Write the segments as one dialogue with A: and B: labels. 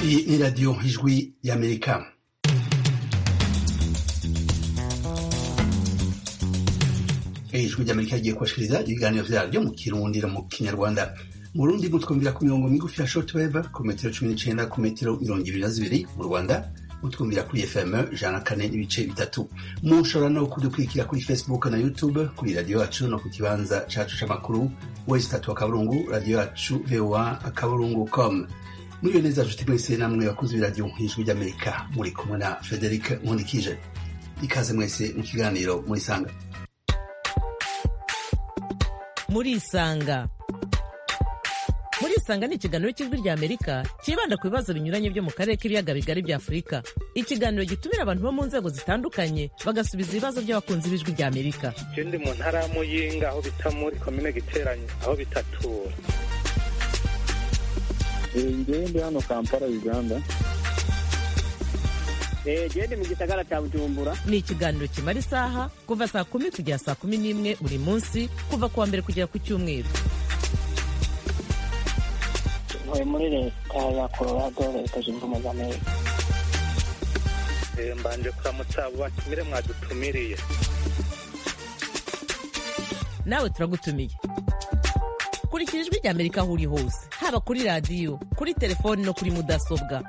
A: Iyi ni radiyo ijwi y'Amerika ijwi ry'amerika rigiye kubashikiriza ibiganiro byaryo mu kirundi no mu kinyarwanda mu rundi mutwumvira ku mirongo migufi ya shoti weva ku metero cumi n'icyenda ku metero mirongo ibiri na zibiri mu rwanda mutwumvira kuri fm ijana na kane n'ibice bitatu mushobora no kudukurikira kuri facebook na youtube kuri radiyo yacu no ku kibanza cacu c'amakuru wesi tatu akaburungu radiyo yacu voa akaburungu com muriyo neza nshuti mwese namwe bakunzi b'iradiyo nk'ijwi ry'amerika muri kumwe na frederic nkundikije ikaze mwese mu kiganiro murisanga
B: murisanga murisanga ni ikiganiro cy'ijwi rya amerika cyibanda ku bibazo binyuranye byo mu karere k'ibiyaga bigari bya afurika ikiganiro gitumira abantu bo mu nzego zitandukanye bagasubiza ibibazo by'abakunzi b'ijwi rya amerika
C: je ndi mu ntara ya muyinga aho bita muri komine giteranyo aho bitatura
D: ngewe ndi hano kampala uganda
E: jewe ndi mu gisagara cya bujumbura
B: ni ikiganiro kimara isaha kuva saa kumi kugera saa kumi n'imwe buri munsi kuva ku wa mbere kugera ku cyumweru
F: ntuye muri leta ya colorado leta zunze ubumwe za amerika
C: Eh, mbanje kuramutsa abo batumire mwadutumiriye
B: nawe turagutumiye kurikira ijwi rya amerika aho uri hose haba kuri radiyo kuri telefoni no kuri mudasobwa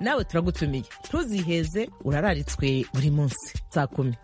B: nawe turagutumiye ntuziheze urararitswe buri munsi saa kumi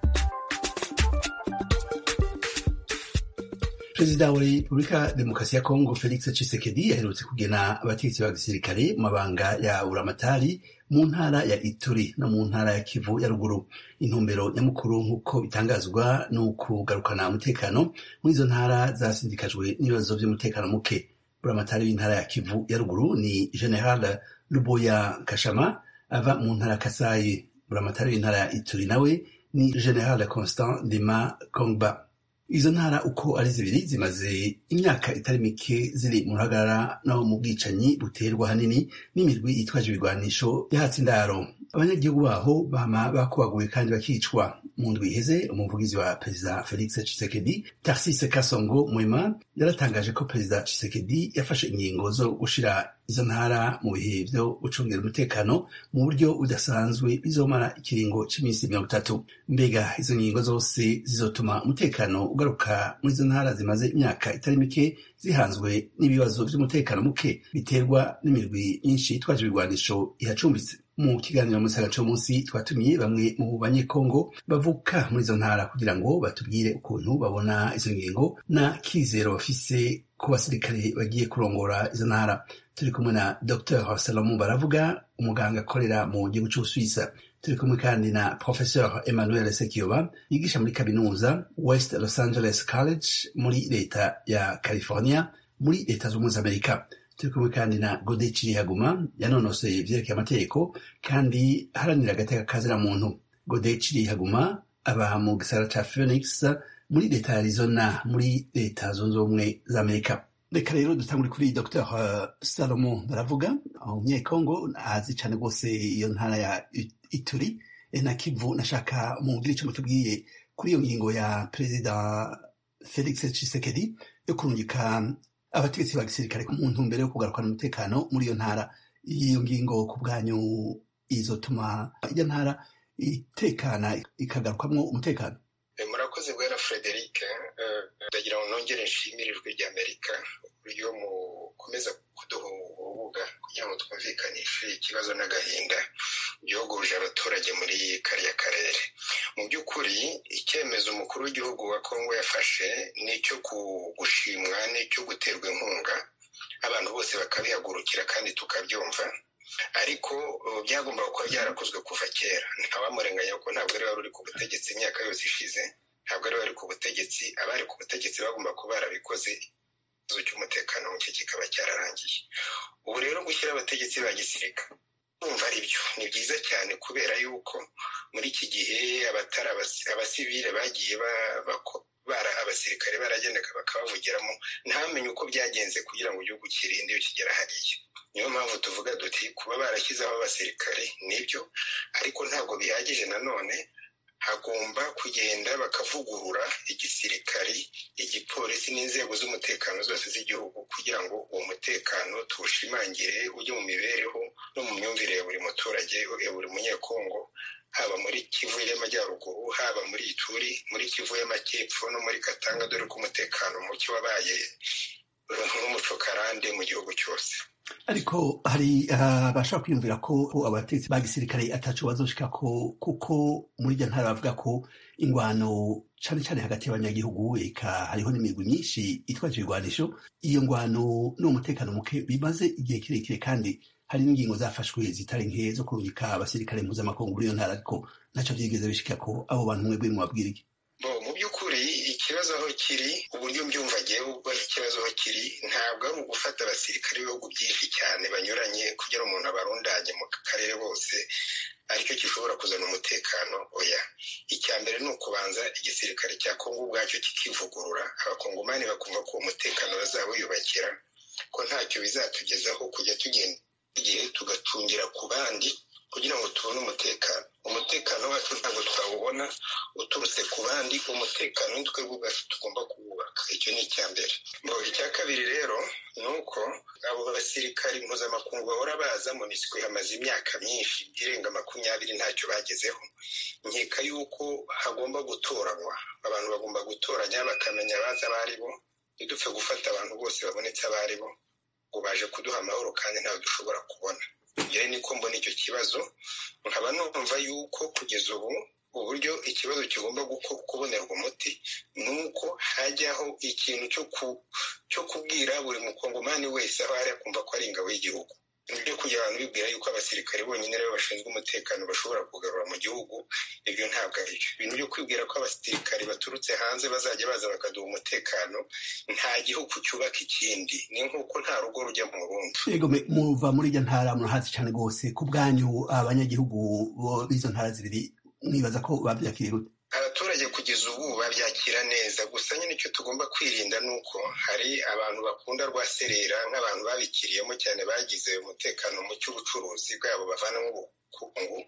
A: perezida wa repubulika demokarasi ya kongo felix tshisekedi yaherutse kugena abategetsi ba gisirikare mu mabanga ya uramatari mu ntara ya ituri no mu ntara ya kivu ya ruguru intumbero nyamukuru nk'uko bitangazwa ni ukugarukana umutekano muri izo ntara zasindikajwe n'ibibazo by'umutekano muke uramatari w'intara ya kivu ya ruguru ni general luboya kashama ava mu ntara ya kasayi uramatari w'intara ya ituri nawe ni general constant ndema kongba izo ntara uko ari zibiri zimaze imyaka itari mike ziri mu ruhagarara n'aho mu bwicanyi buterwa ahanini n'imirwi yitwaje ibigwanisho yahatse indaro abanyagihugu baho bama bakubaguwe kandi bakicwa mu ndwi iheze umuvugizi wa perezida felix tshisekedi tarsise kasongo mwema yaratangaje ko perezida tshisekedi yafashe ingingo zo gushira izo ntara mu bihe byo gucungira umutekano mu buryo budasanzwe bizomara ikiringo cy'iminsi mirongo itatu mbega izo ngingo zose zizotuma umutekano ugaruka muri izo ntara zimaze imyaka itari mike zihanzwe n'ibibazo by'umutekano muke biterwa n'imirwi myinshi yitwaje ibigwanisho ihacumbitse mu kiganiro mu cyo munsi twatumiye bamwe mu banyekongo bavuka muri izo ntara kugira ngo batubwire ukuntu babona izo ngingo na kizero bafise ku basirikare bagiye kurongora izo ntara turi kumwe na dr habsalomu baravuga umuganga akorera mu gihugu cy'ubusuwisa turi kumwe kandi na professeur emmanuel sekiyoba yigisha muri kaminuza west los angeles college muri leta ya california muri leta z'ubumwe za amerika turi kumwe kandi na gode cirihaguma yanonoseye ivyerekeye amategeko kandi aharanira agateka kazira muntu gode cirihaguma aba mu gisagara ca phoenix muri leta ya arizona muri leta zunze ubumwe za amerika reka rero dutangure kuri dr salomo baravuga umunyekongo azi cane rwose iyo ntara ya ituri e na kivu nashaka mugire ico mutubwiye kuri iyo ngingo ya perezida felix tshisekedi yo kurungika abategetsi ba gisirikare mu ntumbero yo kugarukana umutekano muri iyo ntara iyo ngingo ku bwanyu izotuma iyo ntara itekana ikagarukamwo umutekano
G: murakoze bwera frederic ndagira ngo nongere nshimire ijwi ry'amerika uburyo mukomeza kuduha urubuga kugira ngo twumvikanishe ikibazo n'agahinda byogoje abaturage muri kariya karere mu by'ukuri icyemezo umukuru w'igihugu wa kongo yafashe ni icyo gushimwa n'icyo guterwa inkunga abantu bose bakabihagurukira kandi tukabyumva ariko byagombaga kuba byarakozwe kuva kera ntawamurenganya ko ntabwo ari wari uri ku butegetsi imyaka yose ishize ntabwo ari wari ku butegetsi abari ku butegetsi bagomba kuba barabikoze ikibazo cy'umutekano muke kikaba cyararangiye ubu rero gushyira abategetsi ba gisirikare kumva ari byo ni byiza cyane kubera yuko muri iki gihe abatari abasivile bagiye bara abasirikare baragendeka bakabavugiramo ntamenye uko byagenze kugira ngo igihugu kirinde iyo kigera hariya niyo mpamvu tuvuga duti kuba barashyizeho abasirikare nibyo ariko ntabwo bihagije nanone hagomba kugenda bakavugurura igisirikari igipolisi n'inzego z'umutekano zose z'igihugu kugira ngo uwo mutekano tuwushimangire ujye mu mibereho no mu myumvire ya buri muturage ya buri munyekongo haba muri kivu y'amajyaruguru haba muri ituri muri kivu y'amajyepfo no muri katanga dore ko umutekano muke wabaye n'umucokarande mu gihugu cyose
A: ariko hari abashaka kwiyumvira ko abategetsi ba gisirikare atacu bazoshika ko kuko muri iryo ntara bavuga ko ingwano cyane cyane hagati y'abanyagihugu eka hariho n'imigwi myinshi itwaje ibigwanisho iyo ngwano n'umutekano muke bimaze igihe kirekire kandi hari n'ingingo zafashwe zitari nke zo kurungika abasirikare mpuzamakungu muri iyo ntara ariko ntacyo byigeze bishika ko abo bantu mwebwe mwabwira iki
G: mu by'ukuri ikibazo aho kiri uburyo mbyumva agiye bubaho ikibazo aho kiri ntabwo ari ugufata abasirikare b'ibihugu byinshi cyane banyuranye kugira umuntu abarundanye mu karere bose aricyo gishobora kuzana umutekano oya icya mbere ni ukubanza igisirikare cya kongo ubwacyo kikivugurura abakongomani bakumva ko uwo mutekano bazawiyubakira ko ntacyo bizatugezaho kujya tugenda igihe tugatungira ku bandi kugira ngo tubone umutekano umutekano wacu ntabwo twawubona uturutse ku bandi umutekano twebwe ubwacu tugomba kuwubaka icyo ni icya mbere mu icya kabiri rero ni uko abo basirikari mpuzamakungu bahora baza monisiko hamaze imyaka myinshi irenga makumyabiri ntacyo bagezeho nkeka yuko hagomba gutoranywa abantu bagomba gutoranya bakamenya abaza abo ari bo ntidupfe gufata abantu bose babonetse abo ari bo ngo baje kuduha amahoro kandi ntawe dushobora kubona iyo niko mbona icyo kibazo nkaba numva yuko kugeza ubu uburyo ikibazo kigomba kubonerwa umuti ni uko hajyaho ikintu cyo kubwira buri mukongomani wese aho ari akumva ko ari ingabo y'igihugu ibyo kugira abantu bibwira yuko abasirikare bonyine aribo bashinzwe umutekano bashobora kugarura mu gihugu ibyo ntabwo ari byo ibintu byo kwibwira ko abasirikare baturutse hanze bazajya baza bakaduha umutekano nta gihugu cyubaka ikindi ni nk'uko nta rugo rujya mu rundi
A: yego muva muri iryo ntara murahazi cyane rwose ku bwanyu abanyagihugu b'izo ntara zibiri mwibaza ko babyakiriye gute
G: abaturage kugeza ubu babyakira neza gusa nyine icyo tugomba kwirinda ni uko hari abantu bakunda rwaserera nk'abantu babikiriyemo cyane bagize umutekano mu cy'ubucuruzi bwabo bavana nk'ubukungu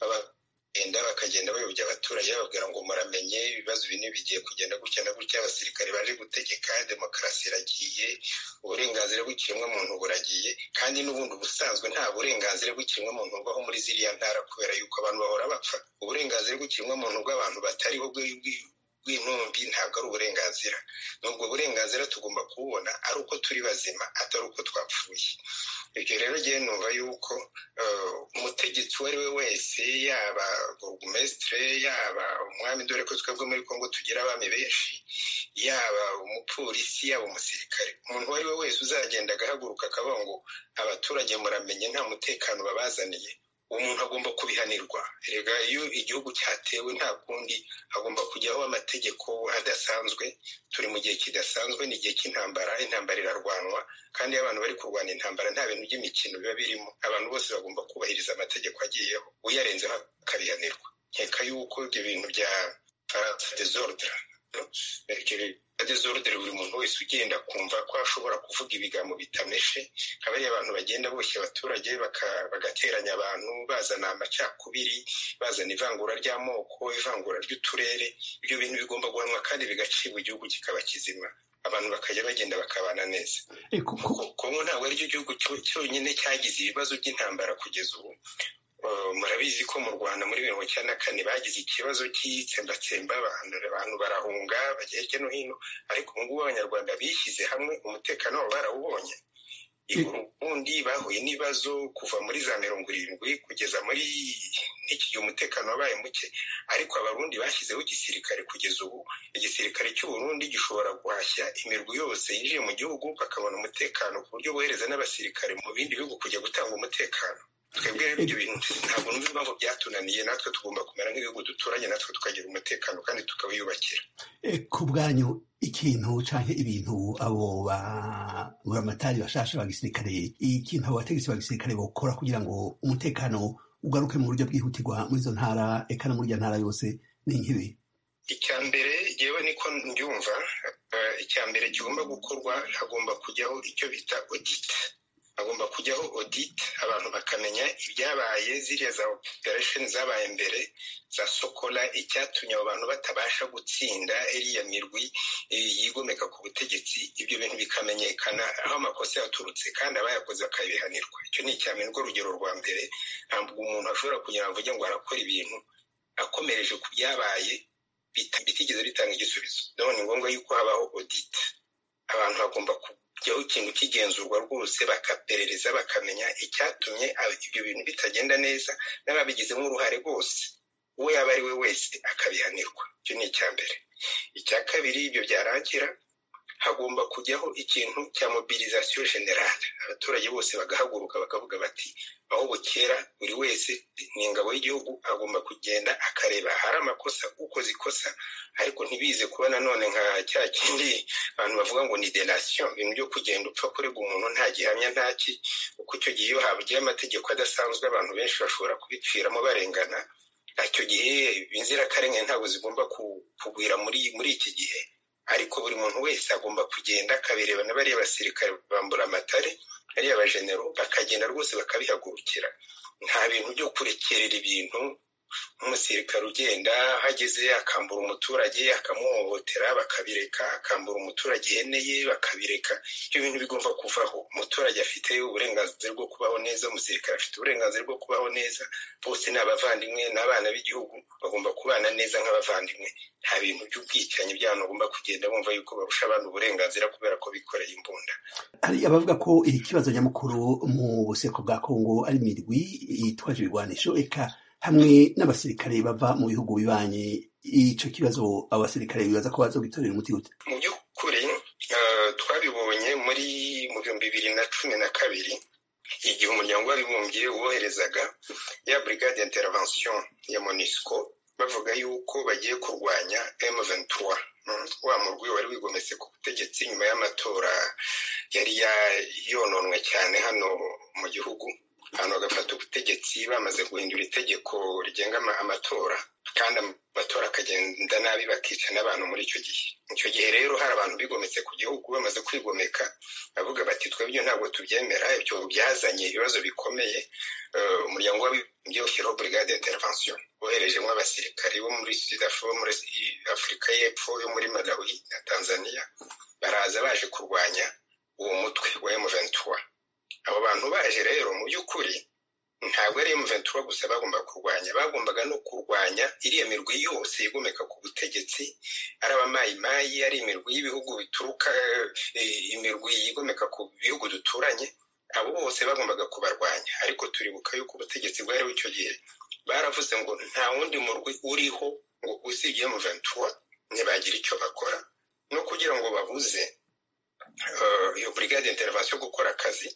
G: bagenda bakagenda bayobya abaturage bababwira ngo muramenye ibibazo bine bigiye kugenda gutya na gutya abasirikare baje gutegeka demokarasi iragiye uburenganzira bw'ikiremwamuntu buragiye kandi n'ubundi ubusanzwe nta burenganzira bw'ikiremwamuntu bubaho muri ziriya ntara kubera yuko abantu bahora bapfa uburenganzira bw'ikiremwamuntu bw'abantu batariho bw'intumbi ntabwo ari uburenganzira ni ubwo burenganzira tugomba kububona ari uko turi bazima atari uko twapfuye ibyo rero ngiye numva yuko umutegetsi uwo ari we wese yaba burugumesitire yaba umwami dore ko twebwe muri congo tugira abami benshi yaba umupolisi yaba umusirikare umuntu uwo ari we wese uzagenda agahaguruka akavuga ngo abaturage muramenye nta mutekano babazaniye umuntu agomba kubihanirwa rega iyo igihugu cyatewe nta kundi hagomba kujyaho amategeko adasanzwe turi mu gihe kidasanzwe ni igihe cy'intambara intambara irarwanwa kandi iyo abantu bari kurwana intambara nta bintu by'imikino biba birimo abantu bose bagomba kubahiriza amategeko agiyeho uyarenzeho akabihanirwa nkeka yuko ibyo bintu bya faransa desordre desordre buri muntu wese ugenda akumva ko ashobora kuvuga ibigambo bitameshe akaba ari abantu bagenda boshye abaturage bagateranya abantu bazana amacakubiri bazana ivangura ry'amoko ivangura ry'uturere ibyo bintu bigomba guhanwa kandi bigacibwa igihugu kikaba kizima abantu bakajya bagenda bakabana neza kongo ntabwo aricyo gihugu cyonyine cyagize ibibazo by'intambara kugeza ubu murabizi ko mu rwanda muri mirongo icyenda na kane bagize ikibazo cy'itsembatsemba abantu abantu barahunga bajya hirya no hino ariko ubu ngubu abanyarwanda bishyize hamwe umutekano wabo barawubonye ubundi bahuye n'ibibazo kuva muri za mirongo irindwi kugeza muri n'iki gihe umutekano wabaye muke ariko abarundi bashyizeho igisirikare kugeza ubu igisirikare cy'uburundi gishobora guhashya imirwi yose yinjiye mu gihugu bakabona umutekano ku buryo bohereza n'abasirikare mu bindi bihugu kujya gutanga umutekano twebwe ibyo bintu ntabwo numva impamvu byatunaniye natwe tugomba kumera nk'ibihugu duturanye natwe tukagira umutekano kandi tukawiyubakira
A: ku bwanyu ikintu cyangwa ibintu abo buramatari bashasha ba gisirikare ikintu abo bategetsi ba gisirikare bakora kugira ngo umutekano ugaruke mu buryo bwihutirwa muri izo ntara eka no muri iyo ntara yose ni nk'ibi
G: icya mbere ngewe niko mbyumva icya mbere kigomba gukorwa hagomba kujyaho icyo bita odita hagomba kujyaho audit abantu bakamenya ibyabaye ziriya za operesheni zabaye mbere za sokola icyatumye abo bantu batabasha gutsinda iriya mirwi yigomeka ku butegetsi ibyo bintu bikamenyekana aho amakosa yaturutse kandi abayakoze bakabihanirwa icyo ni icya mbere urugero rwa mbere ntabwo umuntu ashobora kugira ngo avuge ngo arakora ibintu akomereje ku byabaye bitigeze bitanga igisubizo none ni ngombwa yuko habaho audit abantu bagomba kujyaho ikintu kigenzurwa rwose bakaperereza bakamenya icyatumye ibyo bintu bitagenda neza n'ababigizemo uruhare rwose uwo yaba ari we wese akabihanirwa icyo ni icya mbere icya kabiri ibyo byarangira hagomba kujyaho ikintu cya mobilizasiyo generale abaturage bose bagahaguruka bakavuga bati aho bukera buri wese ni ingabo y'igihugu agomba kugenda akareba hari amakosa ukoze ikosa ariko ntibize kuba nanone nka cya kindi abantu bavuga ngo ni denasiyo ibintu byo kugenda upfa kurega umuntu nta gihamya ntaki kuko icyo gihe iyo habugiye amategeko adasanzwe abantu benshi bashobora kubiciramo barengana icyo gihe inzirakarengane ntabwo zigomba kugwira muri iki gihe ariko buri muntu wese agomba kugenda akabireba na bariya basirikare bambura amatare bariya bajenero bakagenda rwose bakabihagurukira nta bintu byo kurekerera ibintu nk'umusirikare ugenda hageze akambura umuturage akamuhohotera bakabireka akambura umuturage ihene ye bakabireka ibyo bintu bigomba kuvaho umuturage afite uburenganzira bwo kubaho neza umusirikare afite uburenganzira bwo kubaho neza bose ni abavandimwe n'abana b'igihugu bagomba kubana neza nk'abavandimwe nta bintu by'ubwicanyi by'abantu bagomba kugenda bumva yuko barusha abantu uburenganzira kubera ko bikoreye imbunda
A: hari abavuga ko iri kibazo nyamukuru mu buseko bwa kongo ari imirwi yitwaje ibigwanisho eka hamwe n'abasirikare bava mu bihugu bibanye icyo kibazo abasirikare bibaza ko baza gutorera umuti gute
G: mu by'ukuri twabibonye muri mu bihumbi bibiri na cumi na kabiri igihe umuryango w'abibumbye woherezaga ya brigade intervention ya monisco bavuga yuko bagiye kurwanya M23 wa murwi wari wigometse ku butegetsi nyuma y'amatora yari yononwe cyane hano mu gihugu abantu bagafata ubutegetsi bamaze guhindura itegeko rigenga amatora kandi amatora akagenda nabi bakica n'abantu muri icyo gihe icyo gihe rero hari abantu bigometse ku gihugu bamaze kwigomeka bavuga bati twebwe ntabwo tubyemera ibyo byazanye ibibazo bikomeye umuryango w'abibumbye ushyiraho brigade intervention woherejemo abasirikari bo muri afurika y'epfo yo muri malawi na tanzania baraza baje kurwanya uwo mutwe wa emuventura abo bantu baje rero mu by'ukuri ntabwo ari emuventura gusa bagomba kurwanya bagombaga no kurwanya iriya mirwi yose igomeka ku butegetsi ari abamayimayi ari imirwi y'ibihugu bituruka imirwi yigomeka ku bihugu duturanye abo bose bagombaga kubarwanya ariko turibuka yuko ubutegetsi bwariho icyo gihe baravuze ngo nta wundi murwi uriho ngo usibye emuventura ntibagira icyo bakora no kugira ngo babuze iyo brigade intervention gukora akazi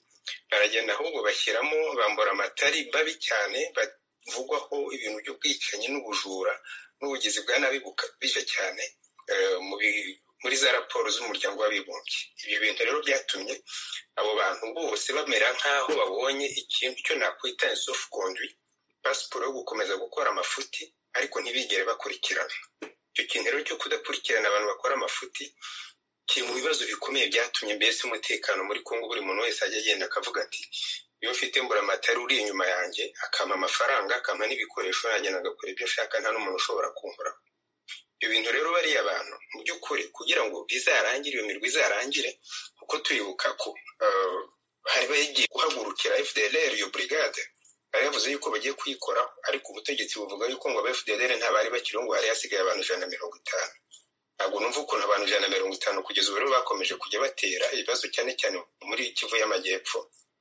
G: baragenda ahubwo bashyiramo bambura amatari babi cyane bavugwaho ibintu by'ubwicanyi n'ubujura n'ubugizi bwa nabi bukabije cyane muri za raporo z'umuryango w'abibumbye ibyo bintu rero byatumye abo bantu bose bamera nk'aho babonye ikintu cyo nakwita insofu kondwi pasiporo yo gukomeza gukora amafuti ariko ntibigere bakurikirana icyo kintu rero cyo kudakurikirana abantu bakora amafuti kiri mu bibazo bikomeye byatumye mbese umutekano muri kongo buri muntu wese ajya agenda akavuga ati iyo mfite mburamatari uri inyuma yanjye akampa amafaranga akampa n'ibikoresho yagenda agakora ibyo ashaka nta n'umuntu ushobora kumvuraho ibyo bintu rero bariya abantu mu by'ukuri kugira ngo bizarangire iyo mirwi izarangire kuko turibuka ko hari bagiye guhagurukira fdlr iyo burigade bari bavuze yuko bagiye kuyikoraho ariko ubutegetsi buvuga yuko ngo aba fdlr ntabari bakiriho ngo hari hasigaye abantu ijana na mirongo itanu ntabwo numva ukuntu abantu ijana na mirongo itanu kugeza ubu rero bakomeje kujya batera ibibazo cyane cyane muri kivu y'amajyepfo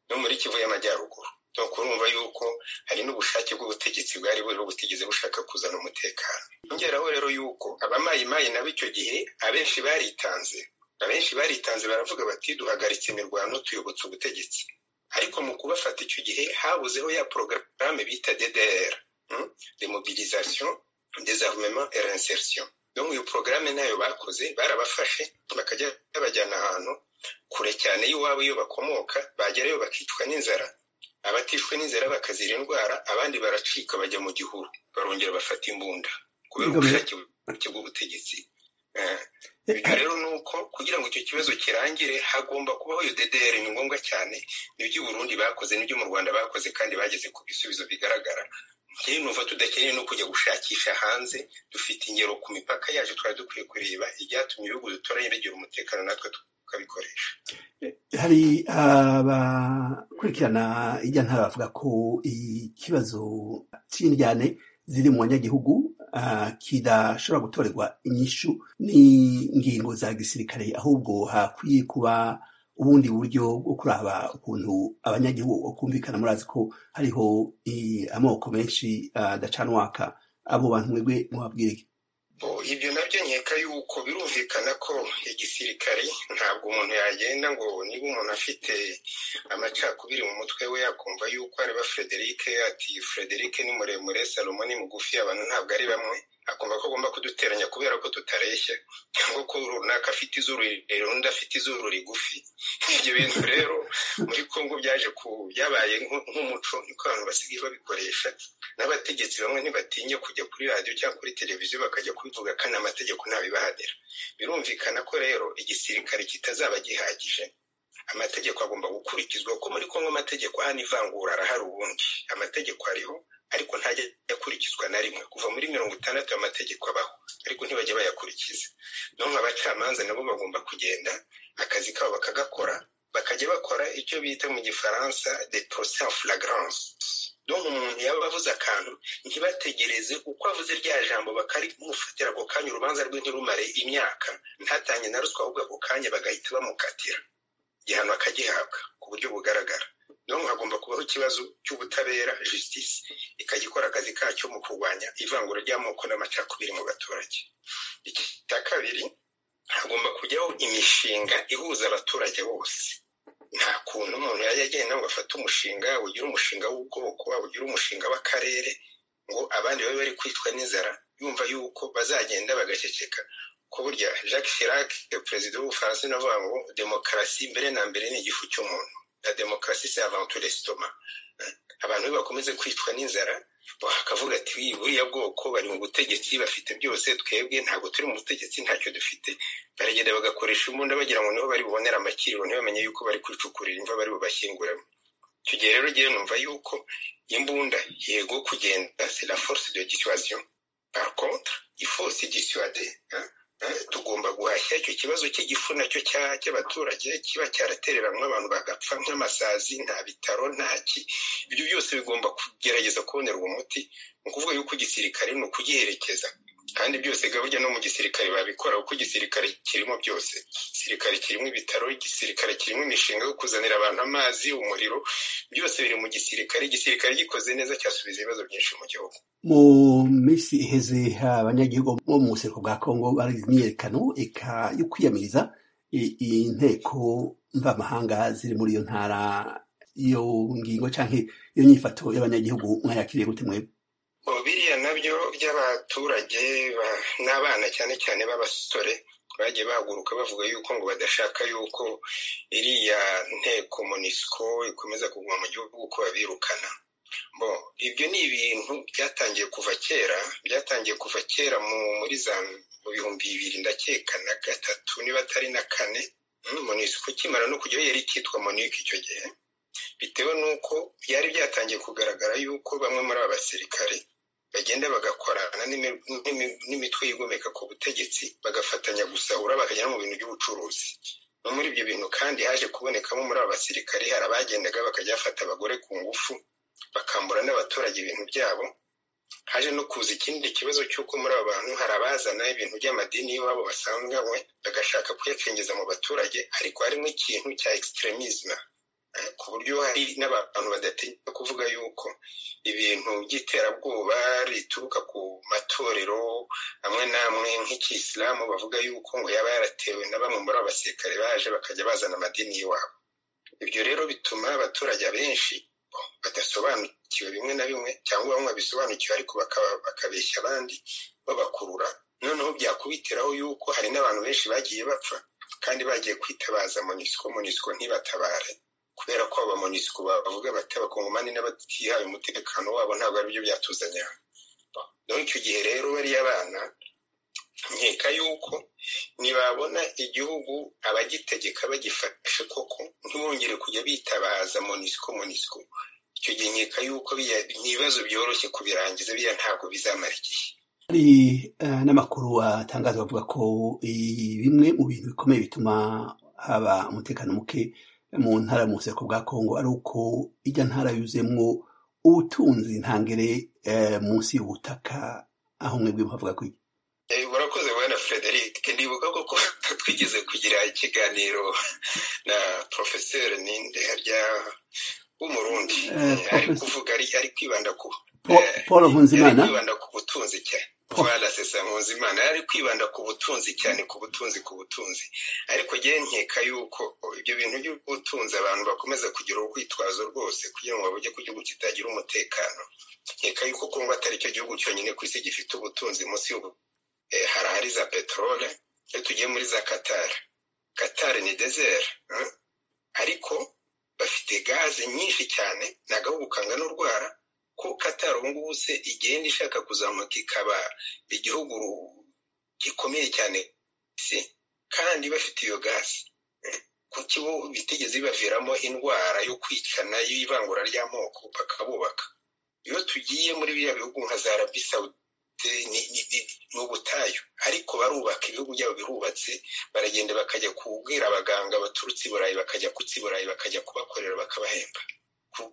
G: no muri kivu y'amajyaruguru ni ukurumva yuko hari n'ubushake bw'ubutegetsi bwari buriho butigeze bushaka kuzana umutekano yongeraho rero yuko abamayimayi nabo icyo gihe abenshi baritanze abenshi baritanze baravuga bati duhagaritse imirwano tuyobotse ubutegetsi ariko mu kubafata icyo gihe habuzeho ya porogaramu bita ddr demobilisation desarmement et reinsertion no iyo porogaramu ntayo bakoze barabafashe bakajya babajyana ahantu kure cyane y'iwabo iyo bakomoka bagerayo bakicwa n'inzara abatishwe n'inzara bakazira indwara abandi baracika bajya mu gihuru barongera bafata imbunda kubera ubushake bw'ubutegetsi ibyo rero ni uko kugira ngo icyo kibazo kirangire hagomba kubaho iyo dedere ni ngombwa cyane n'ibyo i burundi bakoze n'ibyo mu rwanda bakoze kandi bageze ku bisubizo bigaragara rero numva tudakeneye no kujya gushakisha hanze dufite ingero ku mipaka yacu twari dukwiye kureba ibyatumye ibihugu dutoranye bigira umutekano natwe tukabikoresha
A: hari abakurikirana ijya ntara bavuga ko ikibazo cy'indyane ziri mu banyagihugu kidashobora gutorerwa inyishu n'ingingo za gisirikare ahubwo hakwiye kuba ubundi buryo bwo kuraba ukuntu abanyagihugu bakumvikana murazi ko hariho amoko menshi adacanwaka abo bantu mwebwe mubabwire
G: ibyo nabyo nkeka yuko birumvikana ko igisirikare ntabwo umuntu yagenda ngo niba umuntu afite amacakubiri mu mutwe we yakumva yuko areba frederic ati frederic ni muremure salomo ni mugufi abantu ntabwo ari bamwe akumva ko agomba kuduteranya kubera ko tutareshya cyangwa ko runaka afite izuru rirerire undi afite izuru rigufi ibyo bintu rero muri kongo byaje ku byabaye nk'umuco niko abantu basigaye babikoresha n'abategetsi bamwe ntibatinya kujya kuri radiyo cyangwa kuri televiziyo bakajya kubivuga kandi amategeko ntabibahadera birumvikana ko rero igisirikare kitazaba gihagije amategeko agomba gukurikizwa kuko muri kongo amategeko hano ivangura arahari ubundi amategeko ariho ariko ntajya akurikizwa na rimwe kuva muri mirongo itandatu y'amategeko abaho ariko ntibajya bayakurikiza none abacamanza nabo bagomba kugenda akazi kabo bakagakora bakajya bakora icyo bita mu gifaransa de procès en flagrance donke umuntu yaba avuze akantu ntibategereze uko avuze rya jambo bakarimufatira ako kanya urubanza rwe ntirumare imyaka ntatange na ruswa ahubwo ako kanya bagahita bamukatira igihano akagihabwa ku buryo bugaragara niyo hagomba kubaho ikibazo cy'ubutabera justice ikajya akazi kacyo mu kurwanya ivangura ry'amoko n'amacakubiri mu baturage iki cya kabiri hagomba kujyaho imishinga ihuza abaturage bose nta kuntu umuntu yajya agenda ngo afate umushinga ugira umushinga w'ubwoko ugira umushinga w'akarere ngo abandi babe bari kwicwa n'inzara yumva yuko bazagenda bagaceceka ko burya jacques chirac perezida w'ubufaransa navuga ngo demokarasi mbere na mbere ni igifu cy'umuntu la demokarasi se avantu resitoma abantu be bakomeze kwicwa n'inzara bakavuga ati buriya bwoko bari mu butegetsi bafite byose twebwe ntabwo turi mu butegetsi ntacyo dufite baragenda bagakoresha imbunda bagira ngo niho bari bubonere amakiriro ntibamenye yuko bari kwicukurira imva bari bubashyinguramo icyo gihe rero ngewe numva yuko imbunda yego kugenda se la force de dissuasion par contre ifu si dissuade tugomba guhashya icyo kibazo cy'igifu nacyo cy'abaturage kiba cyaratereranywe abantu bagapfa nk'amasazi nta bitaro ntaki ibyo byose bigomba kugerageza kubonera uwo muti ni ukuvuga yuko igisirikare ni ukugiherekeza kandi byose burya no mu gisirikare babikora kuko igisirikare kirimo byose igisirikare kirimo ibitaro igisirikare kirimo imishinga yo kuzanira abantu amazi umuriro byose biri mu gisirikare igisirikare gikoze neza cyasubiza ibibazo byinshi mu gihugu
A: mu minsi iheze abanyagihugu bo mu busiriko bwa kongo bari imyiyerekano yo kwiyamiriza inteko mvamahanga ziri muri iyo ntara iyo ngingo cyangwa iyo nyifato y'abanyagihugu mwayakiriye gute mwebwe
G: biriya nabyo by'abaturage n'abana cyane cyane b'abasore bagiye bahaguruka bavuga yuko ngo badashaka yuko iriya nteko munisiko ikomeza kuguma mu gihugu kuko babirukana bo ibyo ni ibintu byatangiye kuva kera byatangiye kuva kera muri za mu bihumbi bibiri ndakeka na gatatu niba atari na kane munisiko ukimara no kujyaho yari ikitwa monike icyo gihe bitewe n'uko byari byatangiye kugaragara yuko bamwe muri aba basirikare bagenda bagakorana n'imitwe yigomeka ku butegetsi bagafatanya gusahura bakajya no mu bintu by'ubucuruzi no muri ibyo bintu kandi haje kubonekamo muri aba basirikare hari abagendaga bakajya bafata abagore ku ngufu bakambura n'abaturage ibintu byabo haje no kuza ikindi kibazo cy'uko muri aba bantu hari abazana ibintu by'amadini y'iwabo basanzwe we bagashaka kuyakengeza mu baturage ariko harimo ikintu cya extremisme ku buryo hari n'abantu badatinya kuvuga yuko ibintu by'iterabwoba rituruka ku matorero amwe n'amwe nk'ikisilamu bavuga yuko ngo yaba yaratewe na bamwe muri abasirikare baje bakajya bazana amadini y'iwabo ibyo rero bituma abaturage benshi badasobanukiwe bimwe na bimwe cyangwa bamwe babisobanukiwe ariko bakabeshya abandi babakurura noneho byakubitiraho yuko hari n'abantu benshi bagiye bapfa kandi bagiye kwitabaza munisiko munisiko ntibatabare kubera ko abamonisiko bavuga bati abakongomani n'abatihaye umutekano wabo ntabwo ari byo byatuzanya icyo gihe rero bariya bana nkeka bashaka yuko ntibabona igihugu abagitegeka bagifashe koko ntibongere kujya bitabaza monisiko monisiko icyo gihe nkeka yuko ni ibibazo byoroshye kubirangiza biriya ntabwo bizamara igihe
A: hari n'amakuru atangaza bavuga ko bimwe mu bintu bikomeye bituma haba umutekano muke mu ntara mu buseko bwa kongo ari uko ijya ntara yuzuyemo ubutunzi ntangere munsi y'ubutaka aho mwebwe muhavuga ko
G: murakoze bwana frederic ndibuka ko twigeze kugira ikiganiro na porofeseri ninde harya w'umurundi ari kuvuga ari kwibanda ku
A: paul nkunzimana
G: kwibanda ku butunzi cyane twara sesa nkunzimana yari kwibanda ku butunzi cyane ku butunzi ku butunzi ariko njyewe nkeka yuko ibyo bintu by'ubutunzi abantu bakomeza kugira urwitwazo rwose kugira ngo bajye ku gihugu kitagira umutekano nkeka yuko kongo atari cyo gihugu cyonyine ku isi gifite ubutunzi munsi y'ubu hari ahari za peteroli iyo tugiye muri za katari katari ni dezeri ariko bafite gaze nyinshi cyane ni agahugu kangana urwara ko katari ubu ngubu se igenda ishaka kuzamuka ikaba igihugu gikomeye cyane si kandi bafite iyo gaze kuki bo bitigeze bibaviramo indwara yo kwicana y'ivangura ry'amoko bakabubaka iyo tugiye muri biriya bihugu nka za arabi sawudite ni ubutayu ariko barubaka ibihugu byabo birubatse baragenda bakajya kubwira abaganga baturutse i burayi bakajya kutsi i burayi bakajya kubakorera bakabahemba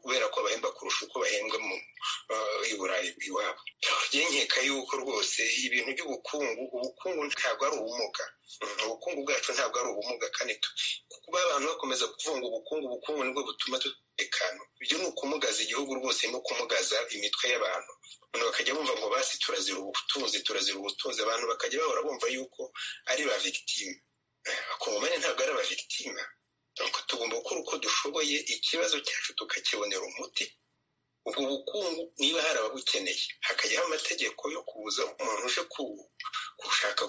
G: kubera ko bahemba kurusha uko bahembwa mu i burayi iwabo nkeka yuko rwose ibintu by'ubukungu ubukungu ntabwo ari ubumuga ubukungu bwacu ntabwo ari ubumuga kandi kuba abantu bakomeza kuvunga ubukungu ubukungu nibwo butuma dutekana ibyo ni ukumugaza igihugu rwose no kumugaza imitwe y'abantu abantu bakajya bumva ngo basi turazira ubutunzi turazira ubutunzi abantu bakajya bahora bumva yuko ari ba victime akongomani ntabwo ari aba victime tugomba gukora uko dushoboye ikibazo cyacu tukakibonera umuti ubwo bukungu niba hari ababukeneye hakajyaho amategeko yo kubuza umuntu uje gushaka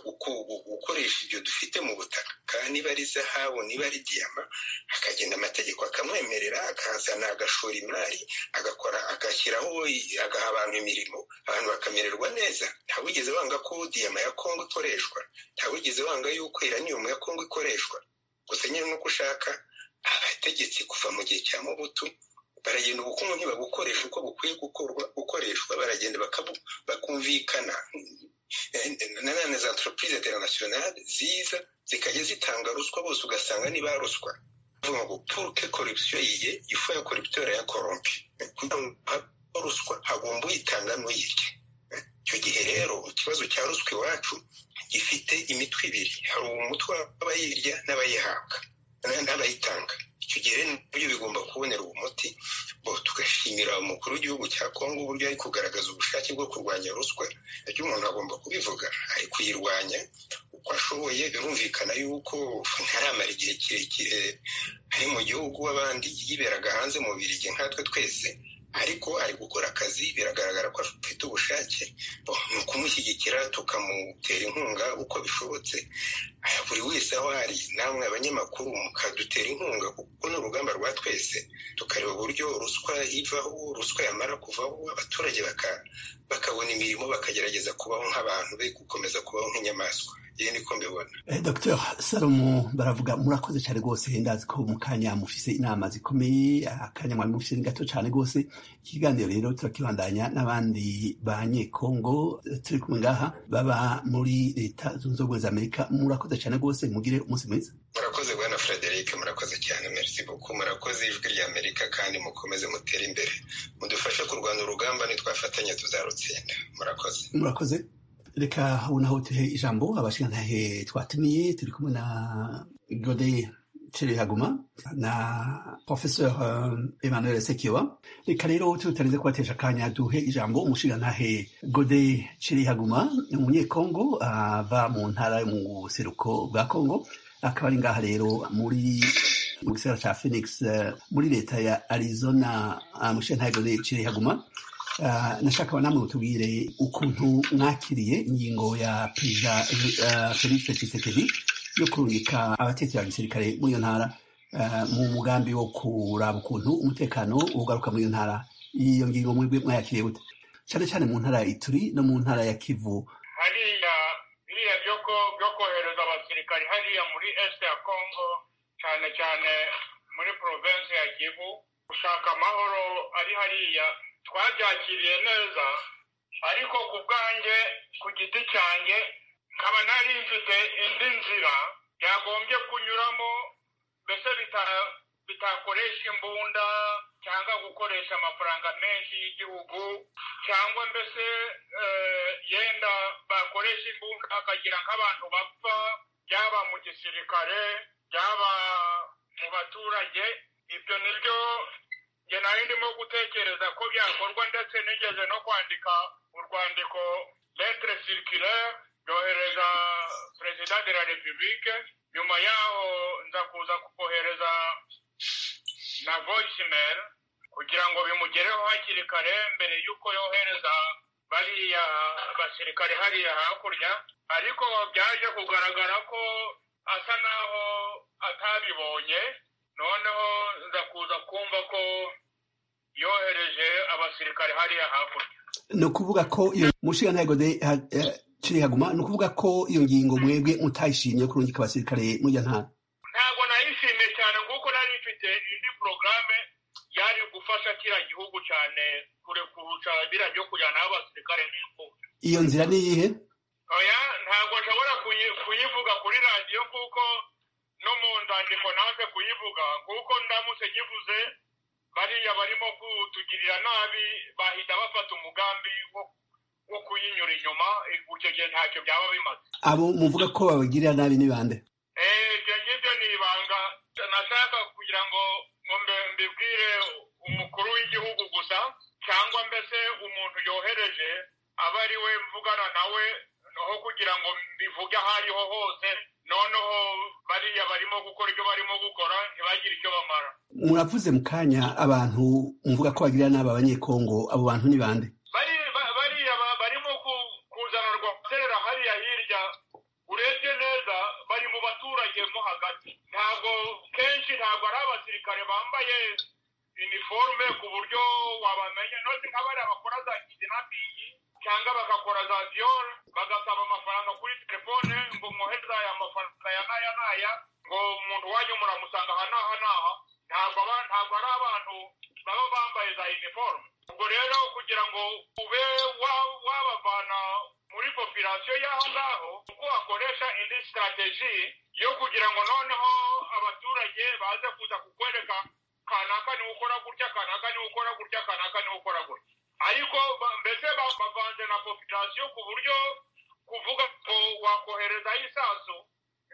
G: gukoresha ibyo dufite mu butaka niba ari zahabu niba ari diyama hakagenda amategeko akamwemerera akazana agashora imari agakora agashyiraho agaha abantu imirimo abantu bakamererwa neza ntawigeze wanga ko diyama ya kongo ikoreshwa ntawigeze wanga yuko iraniyumu ya kongo ikoreshwa gusa nyine nuko ushaka abategetsi kuva mu gihe cya mubutu baragenda ubukungu ntibabukoresha uko bukwiye gukoreshwa baragenda bakumvikana nanone za entreprise internationale ziza zikajya zitanga ruswa bose ugasanga ni baruswa bavuga ngo pour que corruption yiye ifu ya corrupteur ya corrompi kugira ngo ruswa hagomba uyitanga n'uyirya icyo gihe rero ikibazo cya ruswa iwacu gifite imitwe ibiri hari umutwe w'abayirya n'abayihabwa n'abayitanga icyo gihe nabyo bigomba kubonera umuti tugashimira umukuru w'igihugu cya kongo uburyo ari kugaragaza ubushake bwo kurwanya ruswa ibyo umuntu agomba kubivuga ari kuyirwanya uko ashoboye birumvikana yuko ntaramara igihe kirekire ari mu gihugu abandi yiberaga hanze mu birigi nkatwe twese ariko ari gukora akazi biragaragara ko afite ubushake ni ukumushyigikira tukamutera inkunga uko bishobotse buri wese aho ari namwe abanyamakuru mukadutera inkunga kuko ni urugamba rwa twese tukareba uburyo ruswa ivaho ruswa yamara kuvaho abaturage bakabona imirimo bakagerageza kubaho nk'abantu be gukomeza kubaho nk'inyamaswa iyi niko mbibona
A: dr salomo baravuga murakoze cyane rwose ndazi ko mu kanya mufise inama zikomeye akanya mwari mufise ni gato cyane rwose ikiganiro rero turakibandanya n'abandi banyekongo turi kumwe ngaha baba muri leta zunze ubumwe za amerika murakoze cyane rwose mugire umunsi mwiza
G: murakoze bwana frederic murakoze cyane merci beaucoup murakoze ijwi rya amerika kandi mukomeze mutere imbere mudufashe kurwanya urugamba nitwafatanya tuzarutsinda murakoze
A: murakoze reka unaho tuhe ijambo abashingantahe twatumiye turi kumwe na gode cerehaguma na professeur emmanuel sekiwa reka rero tutarize kubatesha akanya duhe ijambo umushingantahe gode cerehaguma ni umunyekongo ava mu ntara yo mu buseruko bwa kongo akaba ari ngaha rero muri mu gisagara cya phoenix muri leta ya arizona umushingantahe gode cerehaguma nashaka namwe mutubwire ukuntu mwakiriye ingingo ya perezida felix tshisekedi yo kurungika abatetsi ba gisirikare muri iyo ntara mu mugambi wo kuraba ukuntu umutekano ugaruka muri iyo ntara iyo ngingo mwebwe mwayakiriye gute cyane cyane mu ntara ya ituri no mu ntara ya kivu
H: hariya biriya byo ko byo kohereza abasirikari hariya muri este ya congo cyane cyane muri provinsi ya kivu gushaka amahoro ari hariya twabyakiriye neza ariko ku bwanjye ku giti cyanjye nkaba nari mfite indi nzira byagombye kunyuramo mbese bitakoresha imbunda cyangwa gukoresha amafaranga menshi y'igihugu cyangwa mbese yenda bakoresha imbunda bakagira nk'abantu bapfa byaba mu gisirikare byaba mu baturage ibyo ni byo njye nari ndimo gutekereza ko byakorwa ndetse nigeze no kwandika urwandiko letere sirikirere ryohereza perezida de la repubulike nyuma yaho nza kuza kukohereza na voyisimeri kugira ngo bimugereho hakiri kare mbere y'uko yohereza bariya basirikare hariya hakurya ariko byaje kugaragara ko asa naho atabibonye noneho nza kuza kumva ko yohereje abasirikare hariya hakurya
A: ni ukuvuga ko iyo mushinga ntego de kirihaguma ni ukuvuga ko iyo ngingo mwebwe mutayishimye kurungika abasirikare mujya nta
H: ntabwo nayishimiye cyane kuko nari mfite indi porogaramu yari gufasha kiriya gihugu cyane kureka biriya byo kujyanaho abasirikare n'imfubyi
A: iyo nzira ni iyihe
H: oya ntabwo nshobora kuyivuga kuri radiyo kuko no mu nzandiko nanze kuyivuga kuko ndamutse nyivuze bariya barimo kutugirira nabi bahita bafata umugambi wo kuyinyura inyuma icyo gihe ntacyo byaba bimaze
A: abo muvuga ko babagirira nabi ni bande
H: ibyo ngibyo ni ibanga nashaka kugira ngo mbibwire umukuru w'igihugu gusa cyangwa mbese umuntu yohereje aba ari we mvugana nawe aho kugira ngo mbivuge aho ariho hose noneho bariya barimo gukora ibyo barimo gukora ntibagire icyo bamara
A: muravuze mu kanya abantu mvuga ko bagira nabi abanyekongo abo bantu ni bande
H: bariya barimo kuzanarwa guterera hariya hirya urebye neza bari mu baturage mo hagati ntabwo kenshi ntabwo ari abasirikare bambaye iniforume ku buryo wabamenya none nk'abariya bakora za kidinapingi cyangwa bagakora za viyoro bagasaba amafaranga kuri telefone ngo mwohereze aya mafaranga ya naya naya ngo umuntu wanyu muramusanga aha n'aha n'aha ntabwo ntabwo ari abantu baba bambaye za iniforume ubwo rero kugira ngo ube wabavana muri popirasiyo y'aho ngaho kuko wakoresha indi sitarateji yo kugira ngo noneho abaturage baze kuza kukwereka kanaka niwe ukora gutya kanaka niwe ukora gutya kanaka niwe ukora gutya ariko mbese bavanze na popirasiyo ku buryo kuvuga ngo wakoherezaho isasu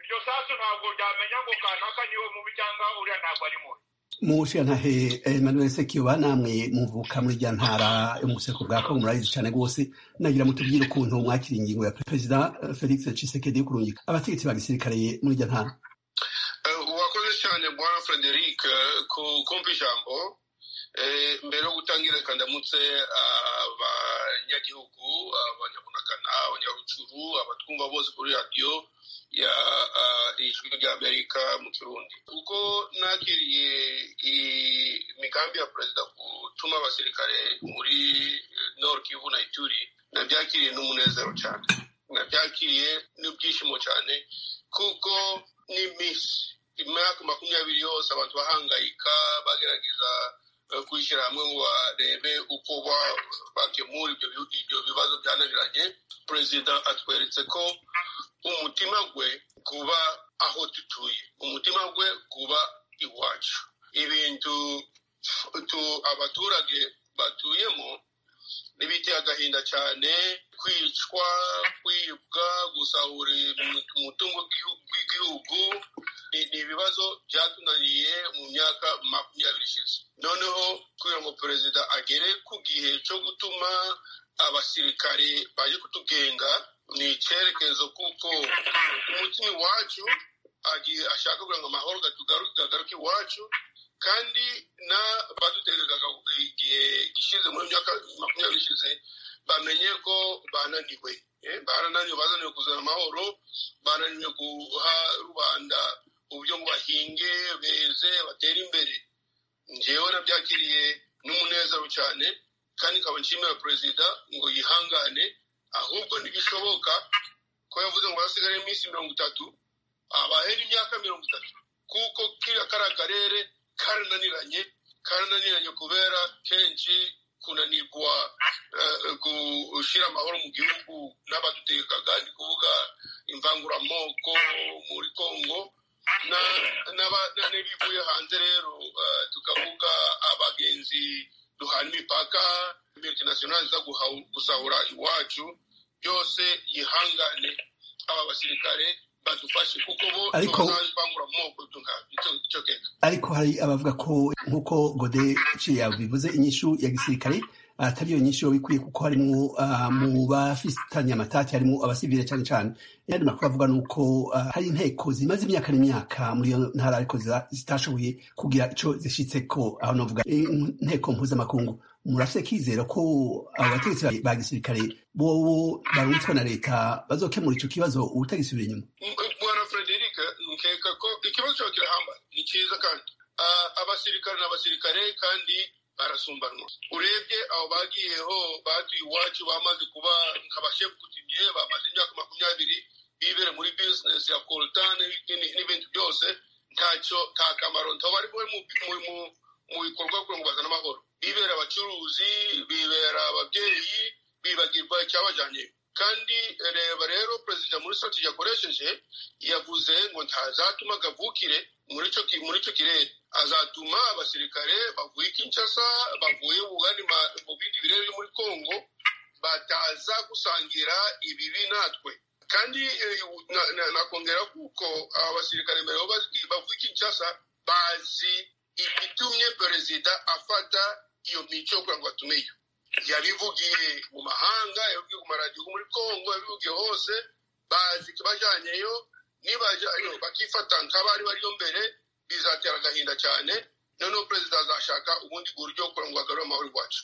H: iryo sasu ntabwo ryamenya ngo kanaka niwe mubi cyangwa uriya ntabwo ari mubi
A: mu bushyiranahe emmanuel sekiba namwe muvuka muri rya ntara yo mu buseko bwa kongo murabizi cyane rwose nagira mutubwire ukuntu mwakira ingingo ya perezida felix cisekedi yo kurungika abategetsi ba gisirikare muri rya ntara
G: wakoze cyane bwana frederic kumva ijambo mbere yo gutangira reka ndamutse abanyagihugu abanyabunagana abanyarucuru abatwumva bose kuri radiyo ya ijwi ry'amerika mu kirundi kuko nakiriye imigambi ya perezida gutuma abasirikare muri nord kivu na ituri nabyakiriye n'umunezero cyane nabyakiriye n'ibyishimo cyane kuko n'iminsi imyaka makumyabiri yose abantu bahangayika bagerageza kwishyira hamwe ngo barebe uko bakemura ibyo bibazo byananiranye perezida atweretse ko umutima we kuba aho dutuye umutima we kuba iwacu ibintu abaturage batuyemo n'ibiteye agahinda cyane kwicwa kwibwa gusahura umutungo w'igihugu ni ibibazo byatunaniye mu myaka makumyabiri ishize noneho kugira ngo perezida agere ku gihe cyo gutuma abasirikare baje kutugenga ni icyerekezo kuko umutima iwacu agiye ashaka kugira ngo amahoro gatugaruke iwacu kandi n'abadutegerezaga igihe gishize muri myaka makumyabiri ishize bamenye ko bananiwe barananiwe bazaniwe kuzana amahoro bananiwe guha rubanda uburyo ngo bahinge beze batere imbere ngewe nabyakiriye n'umunezero cyane kandi nkaba nshimira perezida ngo yihangane ahubwo ntibishoboka ko yavuze ngo hasigaye iminsi mirongo itatu abahera imyaka mirongo itatu kuko kiriya kariya karere karananiranye karananiranye kubera kenshi kunanirwa gushyira amahoro mu gihugu n'abadutegekaga ni kuvuga imvanguramoko muri congo n'ibivuye hanze rero tukavuga abagenzi duhana imipaka multinationali za gusahura iwacu byose yihangane aba basirikare badufashe kuko bo
A: Ariko-
G: imvanguramoko tugacokeka
A: ariko hari abavuga ko nk'uko gode yabivuze inyishu ya gisirikare atari yo nyinshi yo bikwiye kuko harimo ah, mu bafitanye amatati harimo abasivile cyane cyane yandi makuru avuga ni uko ah, hari inteko zimaze imyaka n'imyaka muri iyo ntara ariko ziza- zitashoboye kugira icyo zishyitse ko aho navuga eh, inteko mpuzamakungu murafite kizera ko abategetsi ba- ba gisirikare bobo barunzwe na leta bazokemura icyo kibazo utagisubira inyuma
G: bwana frederic nkeka ko ikibazo cyawe kirahamba ni cyiza kandi Ah, abasirikare ni abasirikare kandi barasumbanwa urebye abo bagiyeho batuye iwacu bamaze kuba nk'abashefukutiniye bamaze imyaka makumyabiri bibere muri bizinesi ya kolutane n'ibindi- n'ibindi byose ntacyo nta kamaro ntabo bari buhe mu- mu- mu- mu bikorwa kugira ngo bazane amahoro bibera abacuruzi bibera ababyeyi bibagirwa icyabajyanye kandi reba rero perezida muri strategy yakoresheje yavuze ngo ntazatuma kavukire muri icyo ki- muri icyo kirere azatuma abasirikare bavuye i kinshasa bavuye mu bandi ma- mu bindi birere byo muri congo bataza gusangira ibibi natwe kandi eh, na- na- nakongera kuko abasirikare mbere bo bazi- bavuye i kinshasa bazi ibitumye perezida afata iyo mico kugira ngo batumeyo yabivugiye mu mahanga yabivugiye ku maradiyo muri congo yabivugiye hose bazi bajyanyeyo nibajyayo bakifata nk'abari bariyo mbere bizatera agahinda cyane noneho perezida azashaka ubundi buryo kugira ngo bagarure amahoro iwacu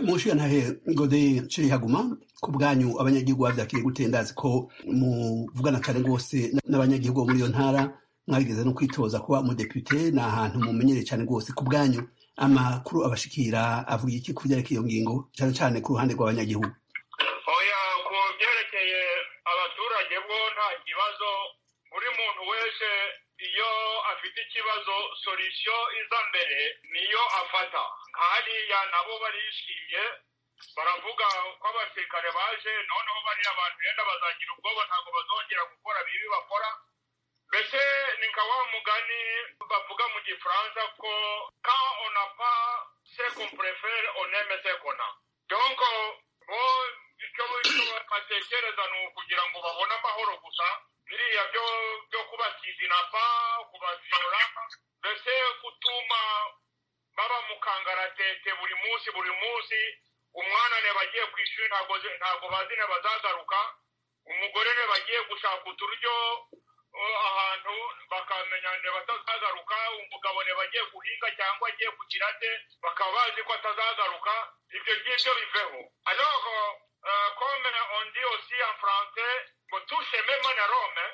A: Mushi ntahe gode ciri haguma ku bwanyu abanyagihugu bavyakiriye gute ndazi ko muvugana kare rwose n'abanyagihugu bo muri iyo ntara mwageze no kwitoza kuba umudepite ni ahantu mumenyereye cyane rwose ku bwanyu amakuru abashikira avuga iki ku byerekeye iyo ngingo cyane cyane ku ruhande rw'abanyagihugu
H: oya ku byerekeye abaturage bo nta kibazo buri muntu wese iyo afite ikibazo solisiyo iza mbere niyo afata hariya nabo barishimye baravuga ko abasirikare baje noneho bariya abantu yenda bazagira ubwoba ntabwo bazongera gukora bibi bakora mbese ni nka wa mugani bavuga mu gifaransa ko quand on n'a pas ce qu'on préfère on aime ce qu'on a donc bo icyo icyo batekereza ni ukugira ngo babone amahoro gusa biriya byo byo kubakizinapa kubaviyora mbese gutuma baba mu kangaratete buri munsi buri munsi umwana ne bagiye ku ishuri ntabwo zi- ntabwo bazi ne bazagaruka umugore ne bagiye gushaka uturyo uh, ahantu bakamenya ne batazagaruka umugabo ne bagiye guhinga cyangwa agiye kugira nde bakaba bazi ko atazagaruka ibyo ngibyo biveho alors uh, comme on dit aussi en français ngo touche même na rome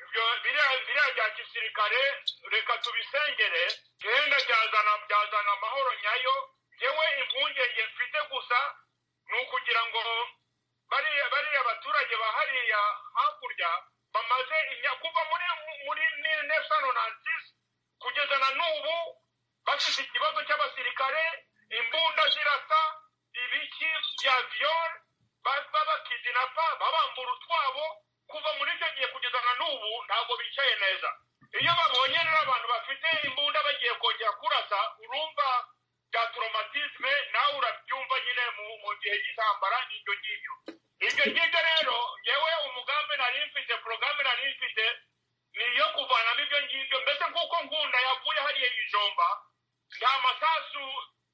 H: ibyo biriya biriya bya gisirikare reka tubisengere genda byazana byazana amahoro nyayo yewe impungenge mfite gusa ni ukugira ngo bariya bariya baturage ba hariya hakurya bamaze imya kuva muri muri nefusano kugeza na n'ubu bafite ikibazo cy'abasirikare imbunda zirasa ibiki bya viyore babakidinapa babambura utwabo kuva muri icyo gihe kugeza na n'ubu ntabwo bicaye neza iyo babonye rero abantu bafite imbunda bagiye kongera kurasa urumva bya traumatisme nawe urabyumva nyine mu- mu gihe cy'intambara n'ibyo ngibyo ibyo ngibyo rero yewe umugambi nari mfite porogaramu nari mfite ni iyo kuvanamo ibyo ngibyo mbese nk'uko ngunda yavuye hariya i jomba nta masasu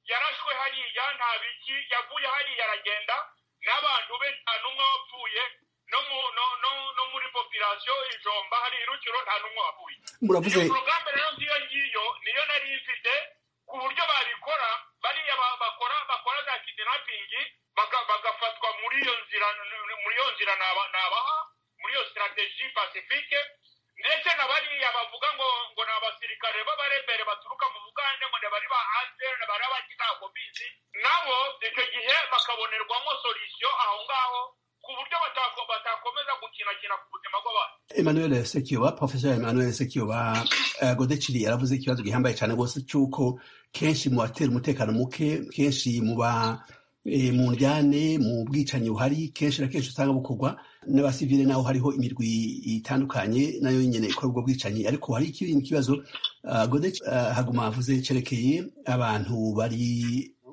H: yarashwe hariya nta biki yavuye hariya aragenda n'abantu be nta n'umwe wapfuye no mu no no no muri popirasiyo ijomba hari irukiro nta n'umwe wapfuye
A: muravuze
H: iyo porogaramu rero ngiyo ngiyo niyo nari mfite ku buryo babikora bariya ba- bakora bakora za kidinapingi bagafatwa muri iyo nzira muri iyo nzira naba- nabaha muri iyo sitarateji pasifike ndetse na bariya bavuga ngo ngo ni abasirikare b'abarebere baturuka mu bugande ngo ni bari ba asr bari abakitakobizi nabo icyo gihe bakabonerwamo solisiyo aho ngaho ku buryo batako- batakomeza gukina kinakina ku buzima bw'abantu
A: Emmanuel Sekiyoba Professor Emmanuel Sekiyoba eh, Godeciri yaravuze ko ikibazo gihambaye cyane rwose cy'uko kenshi mu batera umutekano muke kenshi mu ba eh, mu njyane mu bwicanyi buhari kenshi na kenshi usanga bukorwa n'abasivile naho hariho imirwi itandukanye nayo nyine ikora ubwo bwicanyi ariko hari ikindi kibazo ah, Gode ah, haguma avuze cyerekeye abantu bari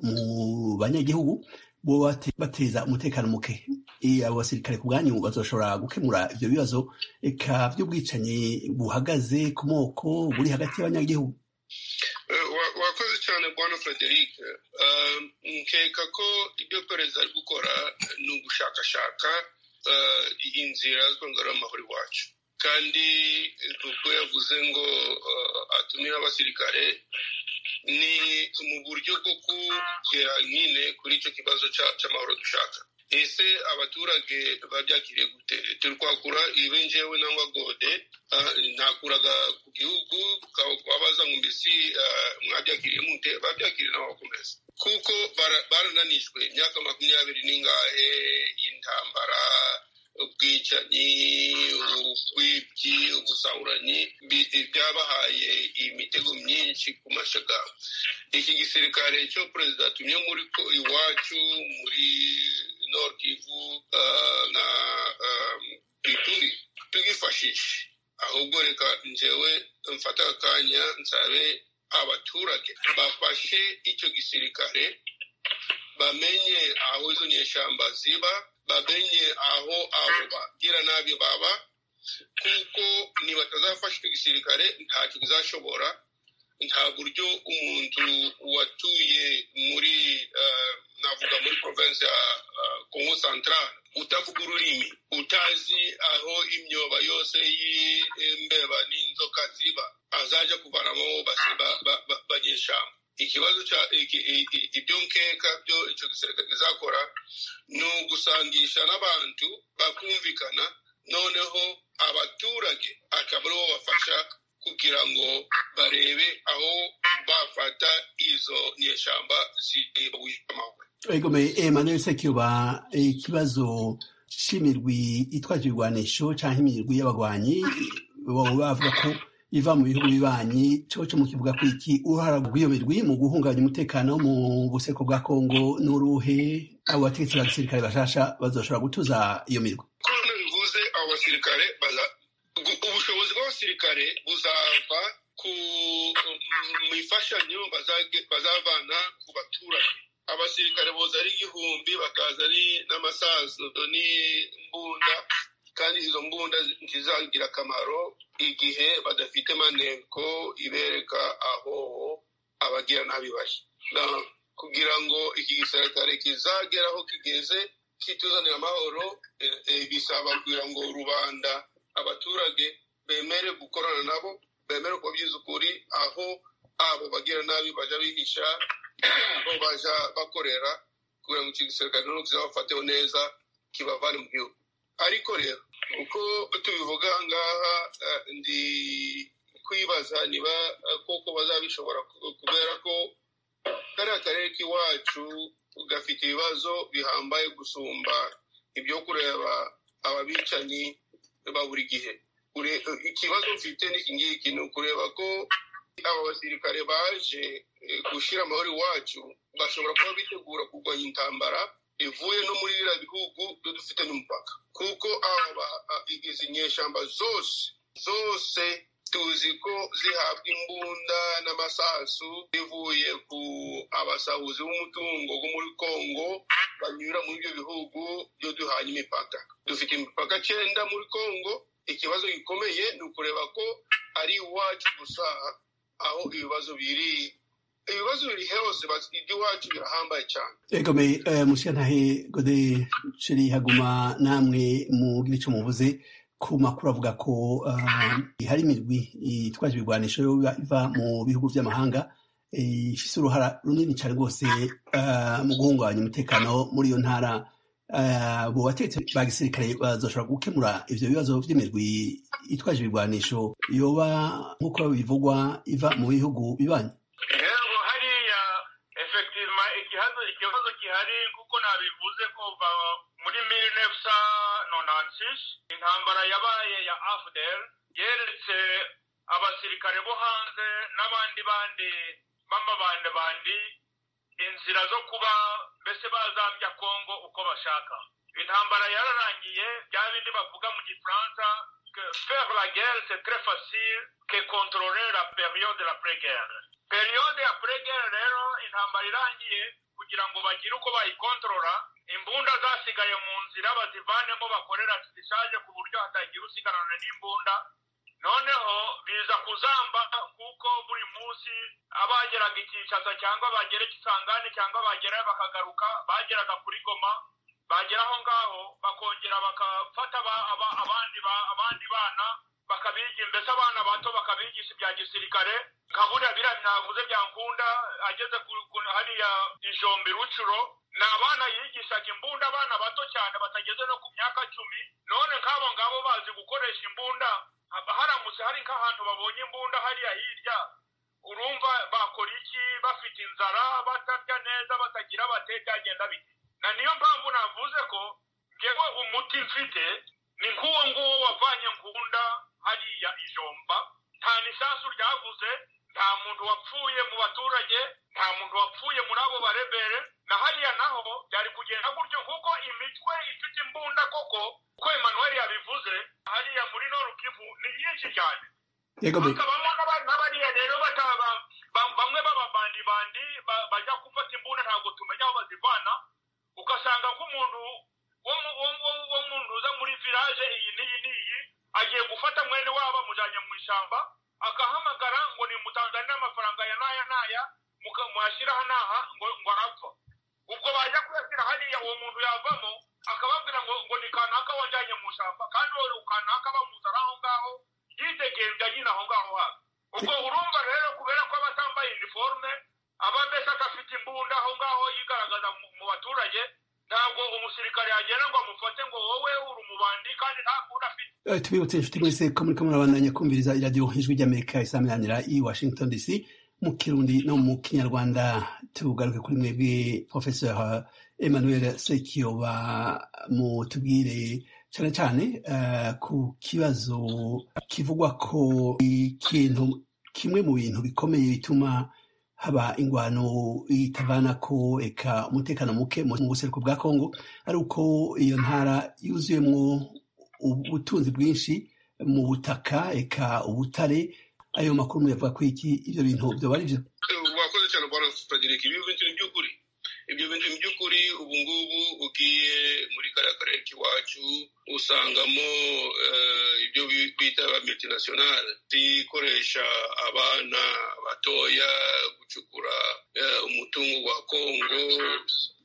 A: mu banyagihugu bo bate- bateza umutekano muke Eh, abo basirikare ku bwanyu bazoshobora gukemura ibyo bibazo eka by'ubwicanyi buhagaze ku moko buri hagati y'abanyagihugu
G: Eh, wa- wakoze cyane bwana frederic Eh, nkeka ko ibyo perezida ari gukora ni ugushakashaka eh, inzira zo ngarura amahoro iwacu kandi ubwo yavuze ngo eh, atumire abasirikare ni mu buryo bwo kugera nyine kuri icyo kibazo cya- cy'amahoro dushaka ese abaturage babyakiriye gute turi kwakura ibi njyewe nangwa gode ah, nakuraga ku gihugu babaza ngo mbese ah, mwabyakiriye mute babyakiriye nabo bakomeza kuko bara- barananijwe imyaka makumyabiri n'ingahe intambara ubwicanyi ubwibyi ubusahuranyi bi- byabahaye imitego myinshi ku mashaka iki gisirikare cyo perezida atumye muri ko- iwacu muri nord kivu ah, na um, ituri tugifashishe ahubwo reka njewe mfata akanya nsabe abaturage bafashe icyo gisirikare bamenye aho izo nyeshyamba ziba bamenye aho abo bagira nabi baba kuko nibatazafasha icyo gisirikare ntacyo bizashobora nta buryo umuntu watuye muri eh, navuga muri province ya eh, congo central utavuga ururimi utazi aho imyoba yose y'imbeba n'inzoka ziba azajya kuvanamo basi- ba- ba- ba- banyeshamba ikibazo cya iki- iki- ibyo nkeka byo icyo gisirikare kizakora ni ugusangisha n'abantu bakumvikana noneho abaturage akaba aribo bafasha kugira ngo barebe aho bafata izo nyeshyamba zibujije amahoro
A: egome Emmanuel Sekiyoba eh, ikibazo cy'imirwi itwaje ibigwanisho cyangwa imirwi y'abagwanyi baba bavuga ko iva mu bihugu bibanyi coco mu kivuga ko iki uruhara rw'iyo mirwi mu guhungabanya umutekano mu buseko bwa Kongo n'uruhe abo bategetsi ba gisirikare bashasha bazoshobora gutuza iyo mirwi
G: kubona bivuze abo basirikare baza- gu- ubushobozi bw'abasirikare buzava ku mu ifashanyo bazage- bazavana ku baturage abasirikare boza ari igihumbi bakaza ari n'amasazo n'imbunda kandi izo mbunda ntizagira akamaro igihe badafite maneko ibereka aho abagira nabi bari Na- kugira ngo iki gisirikare kizagera aho kigeze kituzanira amahoro eh, eh, bisaba kugira ngo rubanda abaturage bemere gukorana nabo bemere kubabyiza ukuri aho abo bagira nabi baja bihisha aho baja bakorera kugira ngo iki gisirikare rero kizabafateho neza kibavane mu gihugu ariko rero uko tubivuga aha ngaha eh, ndi kwibaza niba eh, koko bazabishobora ku- kubera ko kariya karere k'iwacu gafite ibibazo bihambaye gusumba ibyo kureba ababicanyi ba buri gihe Ure- ikibazo mfite n'iki ngiki ni ukureba ko aba basirikare baje eh, gushyira amahoro iwacu bashobora kuba bitegura kurwanya intambara ivuye no muri biriya bihugu byo dufite n'umupaka kuko aba a- izi nyeshyamba zose zose tuzi ko zihabwa imbunda n'amasasu bivuye ku abasahuzi b'umutungo wo muri kongo banyura muri ibyo bihugu byo duhanye imipaka dufite imipaka cyenda muri kongo ikibazo gikomeye ni ukureba ko ari iwacu gusa aho ibibazo biri ibibazo biri hose bas- iby'iwacu birahambaye cyane
A: egome eh, mushyantare gode ceri haguma namwe mugira ico muvuze ku makuru avuga ko ah, hari imirwi itwaje ibigwanisho biba- iva mu bihugu by'amahanga eh, ifise uruhara runini cyane rwose ah, mu guhungabanya umutekano muri iyo ntara Ah, abo batetsi ba gisirikare bazoshobora gukemura ivyo bibazo vy'imirwi itwaje ibigwanisho yoba nk'uko bivugwa iva mu bihugu bibanyi
H: rero hariya efektivema ikibazo ikibazo gihari kuko nabivuze kuva muri mille neuf cent nona francis intambara yabaye ya afudel yeretse abasirikare bo hanze n'abandi bandi b'amabandabandi inzira zo kuba mbese bazambya kongo uko bashaka intambara yararangiye bya bindi bavuga mu gifaransa faire la guerre c'est très facile que contrôler la période de la pré-guerre periyode ya pregere rero intambara irangiye kugira ngo bagire uko bayikontorora imbunda zasigaye mu nzira bazivanemo bakorera zishaje ku buryo hatagira usigarana n'imbunda noneho biza kuzamba kuko buri munsi abageraga icyicasa cyangwa bagera ikisangane cyangwa bagerayo bakagaruka bageraga kuri goma bagera aho ngaho bakongera bagafata abandi bana bakabigisha mbese abana bato bakabigisha ibya gisirikare kabura biriya ntavuze bya nkunda ageze hariya ijombi rucuro ni abana yigishaga imbunda abana bato cyane batageze no ku myaka cumi none nk'abo ngabo bazi gukoresha imbunda haramutse hari nk'ahantu babonye imbunda hariya hirya urumva bakora iki bafite inzara batarya neza batagira bate byagenda biti na niyo mpamvu navuze ko ngewe umuti mfite ni nk'uwo nguwo wavanye nkunda hariya ijomba nta n'isasu ryavuze nta muntu wapfuye mu baturage nta muntu wapfuye muri abo barebere na hariya naho byari kugenda gutyo kuko imitwe ifite imbunda koko uko emmanuel yabivuze hariya muri norukivu ni nyinshi cyane hakabamo n'abariya rero bamwe b'ababandibandi bajya gufata imbunda ntabwo tumenya aho bazivana ugasanga nk'umuntu wo mu ntuza muri viraje iyi n'iyi n'iyi agiye gufata mwene wabo amujyanye mu ishyamba agahamagara ngo nimutanzane n'amafaranga ya n'aya n'aya muyashyiraho n'aha ngo arapfa ubwo bajya kuyashyira hariya uwo muntu yavamo akababwira ngo ngo ni kanaka wajyanye mu ishyamba kandi wowe kanaka bamuzana aho ngaho yidegemvya nyine aho ngaho hafi ubwo urumva rero kubera ko aba atambaye iniforume aba mbese adafite imbunda aho ngaho yigaragaza mu baturage ntabwo umusirikare yagenda ngo amufate ngo wowe uri umubandi kandi nta kuntu afite
A: tubibutse inshuti mwese ko muri kamwe murabandanya kumviriza iradiyo ijwi ry'amerika isaminanira i washington dc mu kirundi no mu kinyarwanda tugaruke kuri mwebwe professor emmanuel sekiyoba mutubwire cyane cyane ku kibazo kivugwa ko ikintu kimwe mu bintu bikomeye bituma haba ingwano itavana ko eka umutekano muke mu buseruko bwa kongo ari uko iyo ntara yuzuyemo ubutunzi bwinshi mu butaka eka ubutare ayo makuru muyavuga ko iki ibyo bintu byoba ari byo
I: wakoze cyane bwana frederic ibyo bintu ni by'ukuri ibyo bintu ni by'ukuri ubu ngubu ugiye muri kariya karere k'iwacu usangamo ibyo bita ba multinationale zikoresha abana batoya gucukura umutungo wa kongo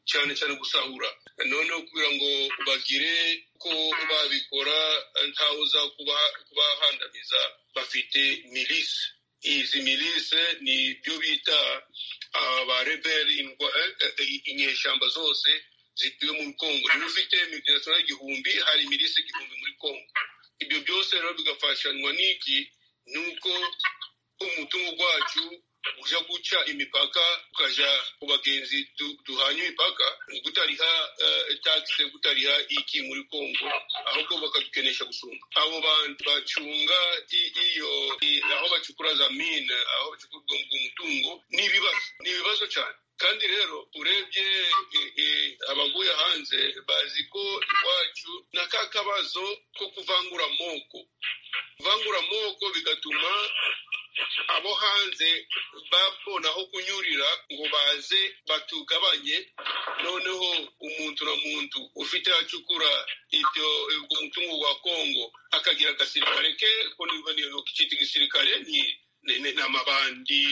I: cyane cyane gusahura noneho kugira ngo bagire ko babikora ntaho uza kubahandamiza bafite milisi izi milise ni byo bita abareberi inyeshyamba zose zituye muri kongo niba ufite multinational igihumbi hari milise igihumbi muri kongo ibyo byose rero bigafashanwa n'iki ni uko umutungo wacu ujya guca imipaka ukajya ku bagenzi duhanye imipaka gutariha tagisi gutariha iki muri kongo ahubwo bakadukenesha gusumba abo bantu bacunga iyo aho bacukura za mine aho bacukura umutungo ni ibibazo ni ibibazo cyane kandi rero urebye abaguye hanze bazi ko iwacu na ka kabazo ko kuvangura amoko kuvangura amoko bigatuma abo hanze babona aho kunyurira ngo baze batugabanye noneho umuntu na muntu ufite acukura ibyo umutungo wa kongo akagira agasirikare ke ko niba gisirikare ni n'amabandi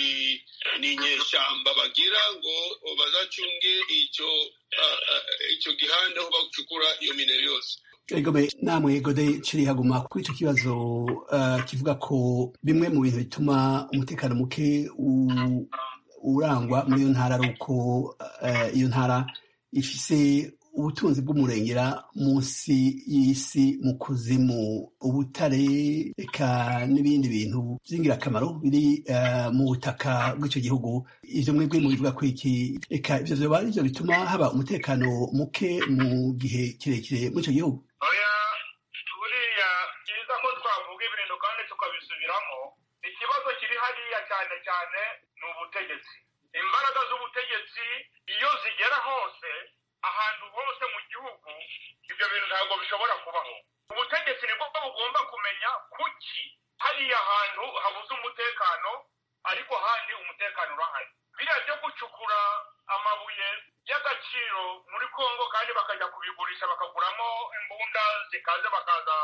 I: n'inyeshyamba bagira ngo bazacunge icyo icyo gihanda aho bacukura iyo minero yose
A: Egome namwe gode ciri haguma kuri ico kibazo uh, kivuga ko bimwe mu bintu bituma umutekano muke urangwa muri iyo ntara ari uko uh, iyo ntara ifise ubutunzi bw'umurengera munsi y'isi mu kuzimu ubutare eka n'ibindi bintu by'ingirakamaro biri uh, mu butaka bw'icyo gihugu ibyo mwebwe mu bivuga kuri iki eka ibyo vyoba ari byo bituma haba umutekano muke mu gihe kirekire muri ico gihugu
H: oya kandi tukabisubiramo ikibazo kiri hariya cyane cyane ni ubutegetsi imbaraga z'ubutegetsi iyo zigera hose ahantu hose mu gihugu ibyo bintu ntabwo bishobora kubaho ubutegetsi ni bwo bugomba kumenya kuki hariya hantu habuze umutekano ariko handi umutekano urahari biriya byo gucukura amabuye y'agaciro muri kongo kandi bakajya kubigurisha bakaguramo imbunda zikaze bakaza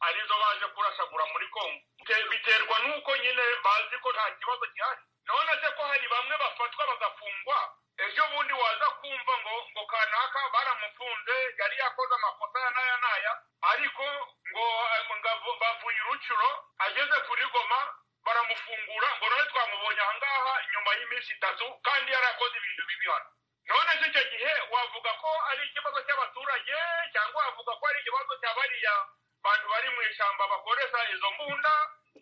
H: arizo baje kurasagura muri kongo biterwa n'uko nyine bazi ko nta kibazo gihari none se ko hari bamwe bafatwa bagafungwa ejo bundi waza kumva ngo ngo kanaka baramufunze yari yakoze amakosa ya naya naya ariko ngo bavuye urucuro ageze kuri goma baramufungura ngo none twamubonye ahangaha nyuma y'iminsi itatu kandi yarakoze ibintu bibi hano none se icyo gihe wavuga ko ari ikibazo cy'abaturage cyangwa wavuga ko ari ikibazo cya bariya bantu bari mu ishyamba bakoresha izo mbunda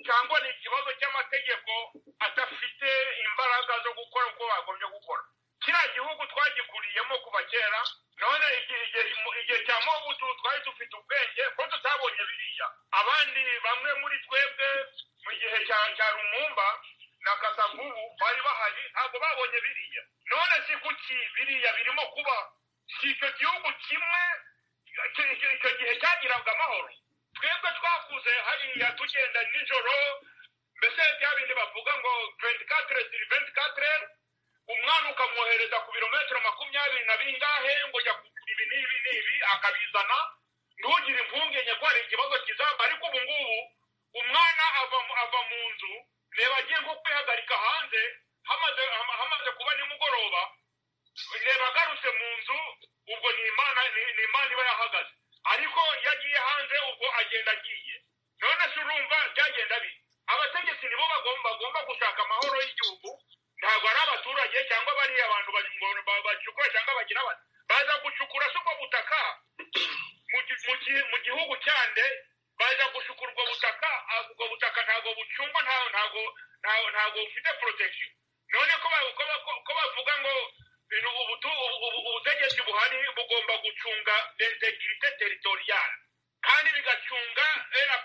H: cyangwa ni ikibazo cy'amategeko adafite imbaraga zo gukora uko bagombye gukora kiriya gihugu twagikuriyemo kuva kera none igihe cya mobutu twari dufite ubwenge ko tutabonye biriya abandi bamwe muri twebwe mu gihe cya rumumba na kasavubu bari bahari ntabwo babonye biriya none si kuki biriya birimo kuba si icyo gihugu kimwe icyo gihe cyagiraga amahoro twebwe twakuze hariya tugenda nijoro mbese bya bindi bavuga ngo 24 sur 24 umwana ukamwohereza ku birometero makumyabiri na bingahe ngo jya kugura ibi n'ibi n'ibi akabizana ntugire impungenge ko hari ikibazo kizaba ariko ubu ngubu umwana ava ava mu nzu reba agiye nko kwihagarika hanze hamaze hamaze kuba nimugoroba reba agarutse mu nzu ubwo ni imana ni imana iba yahagaze ariko iyo agiye hanze ubwo agenda agiye none se urumva byagenda bi abategetsi nibo bagomba bagomba gushaka amahoro y'igihugu ntabwo ari abaturage cyangwa bariya bantu bacukura cyangwa bagira bati baza gucukura si ubwo butaka mu gihugu cyande baza gucukura ubwo butaka ubwo butaka ntabwo bucungwa ntabwo ntabwo bufite protection none ko bavuga ngo ubutegetsi buhari bugomba gucunga integrite territoriale kandi bigacunga la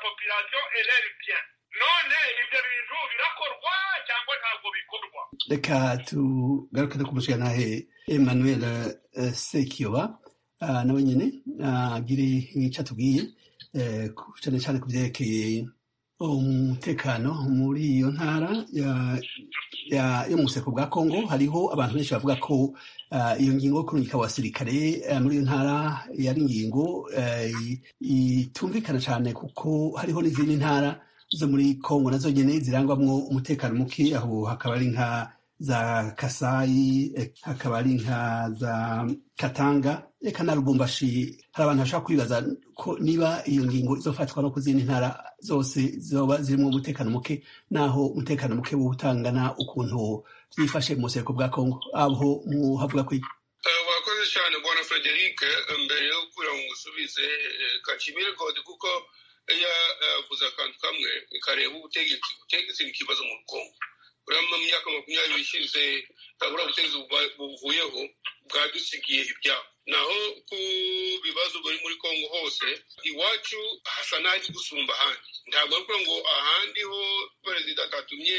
H: population elere bien none ibyo bintu birakorwa cyangwa ntabwo bikorwa
A: reka tugaruke dukurikije nawe emmanuel sekiyoba nawe nyine agire nk'icyo atubwiye cyane cyane ku byerekeye umutekano muri iyo ntara yo mu buseko bwa congo hariho abantu benshi bavuga ko iyo ngingo yo kurungika abasirikare muri iyo ntara yari ingingo itumvikana cyane kuko hariho n'izindi ntara zo muri congo nazo nyine zirangwamo umutekano muke aho hakaba ari nka za kasayi hakaba ari nka za katanga reka na rubumbashi hari abantu bashobora kwibaza ko niba iyo ngingo izofatwa no ku zindi ntara zose zoba zirimo umutekano muke naho umutekano muke wo utangana ukuntu byifashe mu buseko bwa congo aho muhavuga ko
I: wakoze cyane bwana frederic mbere yo kugira ngo usubize kakimire kode kuko yavuze akantu kamwe kareba ubutegetsi ubutegetsi ni ikibazo mu rukongo uriya mu myaka makumyabiri ishize tabura ubutegetsi buvuyeho bwadusigiye ibyago naho ku bibazo biri muri kongo hose iwacu hasa n'ahari gusumba ahandi ntabwo ari ngo ahandi ho perezida atatumye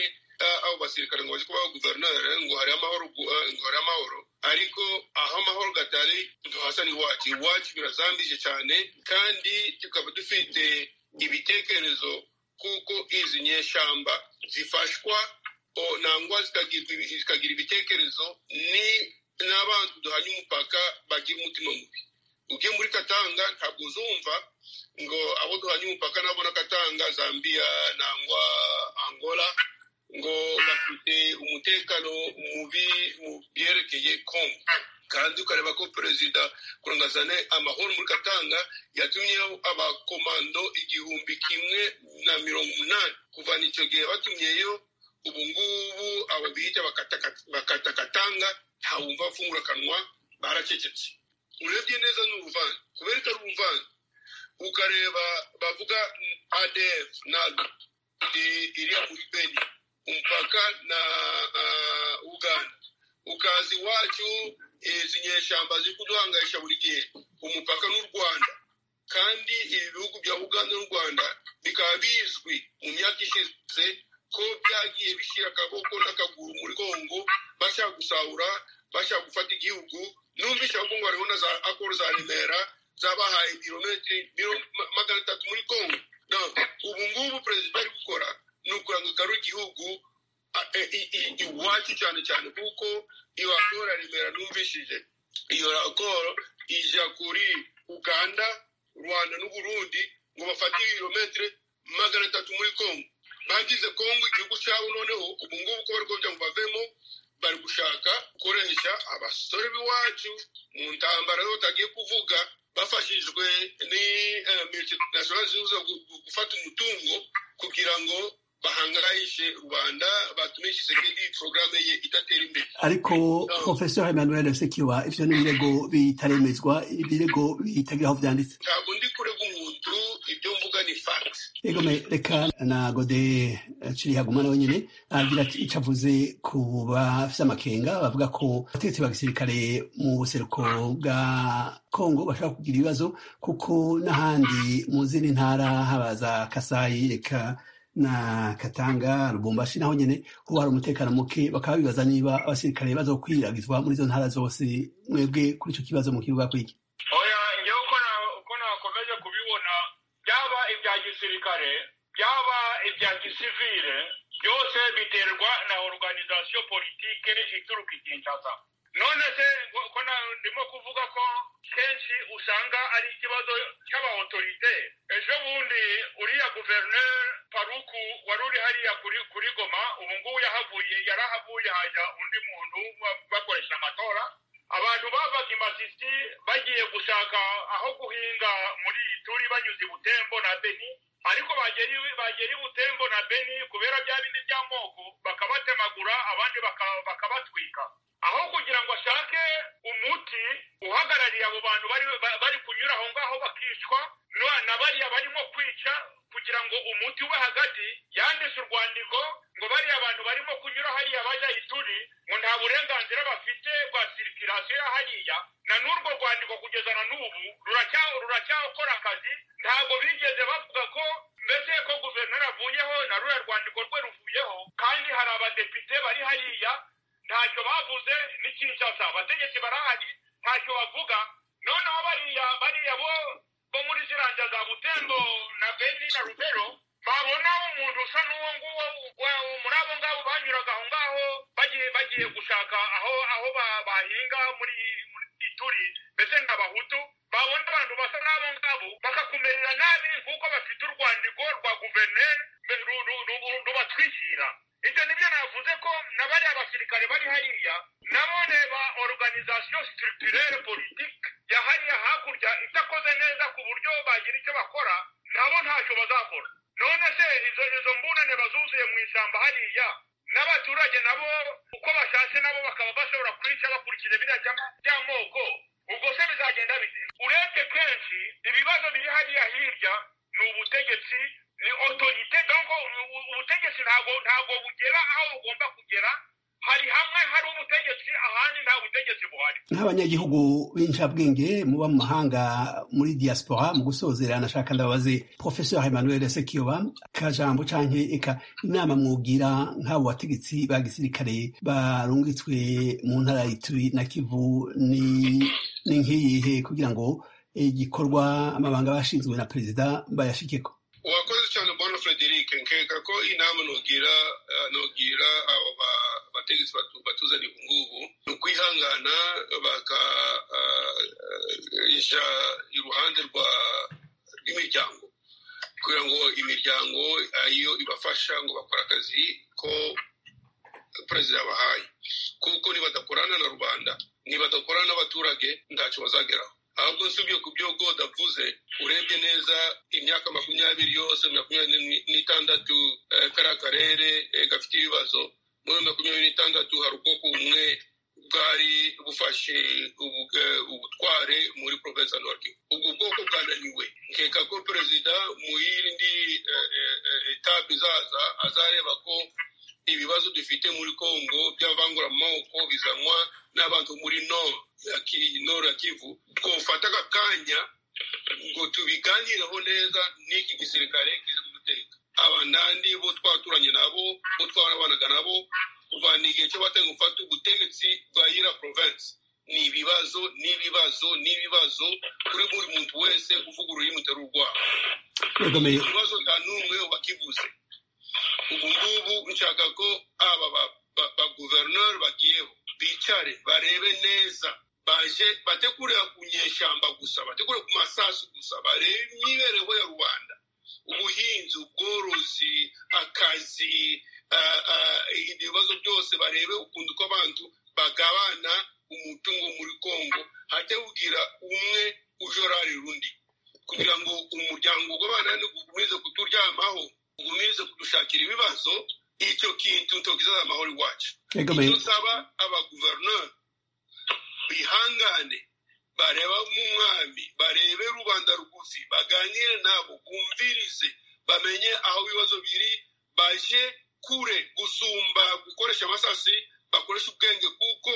I: abo basirikare ngo baje kubaho guverineri ngo hari amahoro ngo hari amahoro ariko aho amahoro gatari ntuhasa n'iwacu iwacu birazambije cyane kandi tukaba dufite ibitekerezo kuko izi nyeshyamba zifashwa nangwa zikagira ibitekerezo ni n'abantu duhanye umupaka bagira umutima mubi ugiye muri katanga ntabwo uzumva ngo abo duhanye umupaka nabo na katanga zambia nangwa angola ngo bafite umutekano mubi mu byerekeye kongo kandi ukareba ko perezida kurangazane amahoro muri katanga yatumyeho abakomando igihumbi kimwe na mirongo umunani kuva icyo gihe batumyeyo ubu ngubu aba bita bakatakatanga ntawumva afungura akanwa baracecetse urebye neza ni uruvange kubera itari uruvange ukareba bavuga adf naga iriya muri beni umupaka na uh, Uganda ukazi wacu izi nyeshyamba ziri kuduhangaisha buri gihe umupaka n'u Rwanda kandi ibi bihugu bya uganda n'u rwanda bikaba bizwi mu myaka ishize ko byagiye bishyira akaboko n'akaguru muri kongo bashaka gusahura bashaka gufata igihugu numvise ngo hariho na za akoro za remera zabahaye ibirometero biro magana atatu muri kongo ubu ngubu perezida ari gukora ni ukurangakaro igihugu iwacu cyane cyane kuko iyo raporo remera numvishije iyo raporo ijya kuri uganda rwanda n'uburundi ngo bafate ibirometero magana atatu muri kongo bagize kongo igihugu cyabo noneho ubu ngubu uko bari kugira ngo bavemo bari gushaka gukoresha abasore b'iwacu mu ntambara yo batagiye kuvuga bafashijwe ni multinational zihuza gufata umutungo kugira ngo bahangayishe rubanda batume kisekedi porogaramu ye idatera imbere
A: ariko professeur emmanuel sekiwa ivyo ni ibirego bitaremezwa ibirego bitagira aho vyanditse
I: ntabwo ndi kurega umuntu ibyo mvuga ni fact
A: yego me reka na gode ciri haguma nawe nyene aragira ati ico avuze ku bafise amakenga bavuga ko abategetsi ba gisirikare mu buseruko bwa kongo bashobora kugira ibibazo kuko n'ahandi mu zindi ntara haba za kasayi reka na katanga rubumbashi naho nyene ho hari umutekano muke bakaba bibaza niba abasirikare bazokwiragizwa muri izo ntara zose mwebwe kuri ico kibazo mu kibuga kwiki
H: oya ngewe uko na- uko nakomeje kubibona byaba ibya gisirikare byaba ibya gisivile byose biterwa na organizasiyo politike ituruka i kinshasa none se ngo- ko na- ndimo kuvuga ko kenshi usanga ari ikibazo cy'abaotorite ejo bundi uriya guverineri paruku wari uri hariya kuri kuri goma ubu ngubu yahavuye yarahavuye hajya undi muntu ba- bakoresha amatora abantu bavaga imasisi bagiye gushaka aho guhinga muri iyi turi banyuze i butembo na beni ariko bagera i- bagera i butembo na beni kubera bya bindi by'amoko bakabatemagura abandi baka- bakabatwika aho kugira ngo ashake umuti uhagarariye abo bantu bari ba- bari kunyura aho ngaho bakicwa na- na bariya barimo kwica kugira ngo umuti we hagati yanditse urwandiko ngo bariya bantu barimo kunyura hariya bajya ituri ngo nta burenganzira bafite bwa sirikirasiyo ya hariya na n'urwo rwandiko kugeza na n'ubu ruracya- ruracyakora akazi ntabwo bigeze bavuga ko mbese ko guverineri avuyeho na ruriya rwandiko rwe ruvuyeho kandi hari abadepite bari hariya ntacyo bavuze ni kinshasa abategetsi barahari ntacyo bavuga noneho bariya bariya bo bo muri ziranja za butembo na beni na rubero babona umuntu usa n'uwo nguwo wa- muri abo ngabo banyuraga aho ngaho bagiye bagiye gushaka aho aho ba- bahinga muri muri ituri mbese nk'abahutu babona abantu basa n'abo ngabo bakakumerera nabi kuko bafite urwandiko rwa guverineri mbe- ru- ru- ru- rubatwikira ibyo nibyo navuze ko na bariya basirikare bari hariya nabo reba organization structurelle politique ya hariya hakurya idakoze neza ku buryo bagira icyo bakora nabo ntacyo bazakora none se izo izo mbunane bazuzuye mu ishyamba hariya n'abaturage nabo uko bashatse nabo bakaba bashobora kwica bakurikiza biriya by'ama- by'amoko ubwo se bizagenda bite urebye kenshi ibibazo biri hariya hirya ni ubutegetsi ni otorite donko ubutegetsi ntabwo ntabwo bugera aho bugomba kugera hari hamwe hari ubutegetsi ahandi nta butegetsi buhari
A: nk'abanyagihugu b'incabwenge muba mu mahanga muri diaspora mu gusozera nashaka ndabaze professeur emmanuel sekiyoba kajambo canke eka inama mwugira nk'abo bategetsi ba gisirikare barungitswe mu ntara ya ituri na kivu ni ni nk'iyihe kugira ngo igikorwa amabanga bashinzwe na perezida bayashikeko
I: wakoze cyane bwana frederic nkeka ko inama nogira eh, nogira abo ba- bategetsi batu- batuzaniye ubu ngubu ni ukwihangana bakaja iruhande rwa rw'imiryango kugira ngo imiryango eh, iyo ibafasha ngo bakora akazi ko perezida yabahaye kuko nibadakorana na rubanda nibadakorana n'abaturage ntacyo bazageraho ahubwo nsubye ku byo god avuze urebye neza imyaka makumyabiri yose makumyabiri n'itandatu eh, kariya karere eh, gafite ibibazo muri iyo makumyabiri n'itandatu hari ubwoko bumwe bwari bufashe ubu- eh, ubutware muri provensi ya norki ubwo bwoko bwananiwe nkeka ko perezida mu yindi eh, eh, eh, etape izaza azareba ko ibibazo dufite muri kongo by'abanguramoko bizanwa n'abantu muri nord ya Ki- Nord ya kivu twofata aka kanya ngo tubiganiraho neza n'iki gisirikare kiza kudutereka abanandi bo twaturanye nabo bo twarabanaga nabo kuva ni igihe cyo batanga gufata ubutegetsi bwa yira province ni ibibazo n'ibibazo n'ibibazo kuri buri muntu wese uvuga ururimi utari urwaho
A: kagame
I: ikibazo nta n'umwe wakivuze ubu ngubu nshaka ko aba ba- ba- baguverineri bagiyeho bicare barebe neza baje batekurira ku nyeshyamba gusa batekurira ku masasu gusa barebe imibereho ya rubanda ubuhinzi ubworozi akazi ah, ah, ibibazo byose barebe ukuntu ko abantu bagabana umutungo muri kongo hatewugira umwe ujorari rundi kugira ngo umuryango w'abanani ugumize kuturyamaho ugumize kudushakira ibibazo icyo kintu tugize amahoro iwacu
A: kagame
I: icyo nsaba abaguverineri bihangane bareba nk'umwami barebe rubanda rugufi baganire nabo bumvirize bamenye aho ibibazo biri baje kure gusumba gukoresha amasasi bakoresha ubwenge kuko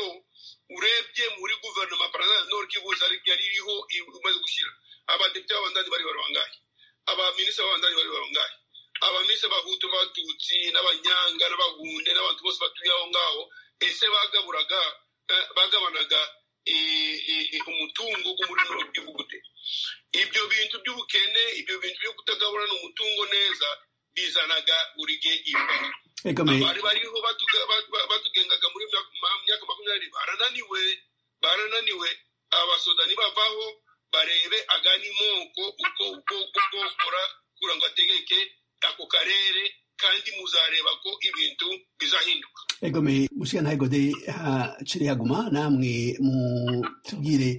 I: urebye muri guverinoma paranasi nord kivu zari- yari iriho imaze gushyira abadepite b'abandani bari barangaye abaminisitiri b'abandani bari barangaye abaminisitiri b'abahutu n'abatutsi n'abanyanga n'abahunde n'abantu bose batuye aho ngaho ese bagaburaga eh, bagabanaga eh, eh, eh, umutungo muri bino gihugu gute ibyo bintu by'ubukene ibyo bintu byo kutagaburana umutungo neza bizanaga buri gihe ibibazo
A: kagame
I: abari bariho batuga- ba- ba- batugengaga muri myaka ma- myaka makumyabiri barananiwe barananiwe abasodani bavaho barebe agani moko uko uko uko bokora kugira ngo ategeke ako karere kandi muzareba ko ibintu bizahinduka
A: egome mushikantaigode haciri haguma namwe mutubwire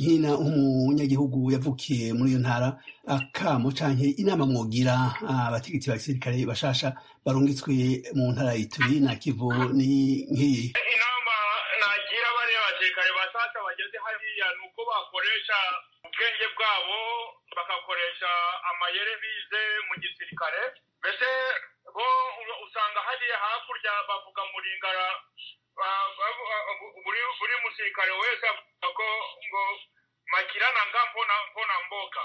A: nyina umunyagihugu yavukiye muri iyo ntara akamo canke inama mwogira abategetsi ba gisirikare bashasha barungitswe mu ntara yituri na kivu ni nk'iyi
H: inama nagira bariya basirikare basasa bageze hariya ni uko bakoresha ubwenge bwabo bagakoresha amayeri bize mu gisirikare mbese bo u- usanga hariya hakurya bavuga muringara ba- ba- ba- buri buri musirikare wese avuga ko ngo makirana nga mbona mbona mboka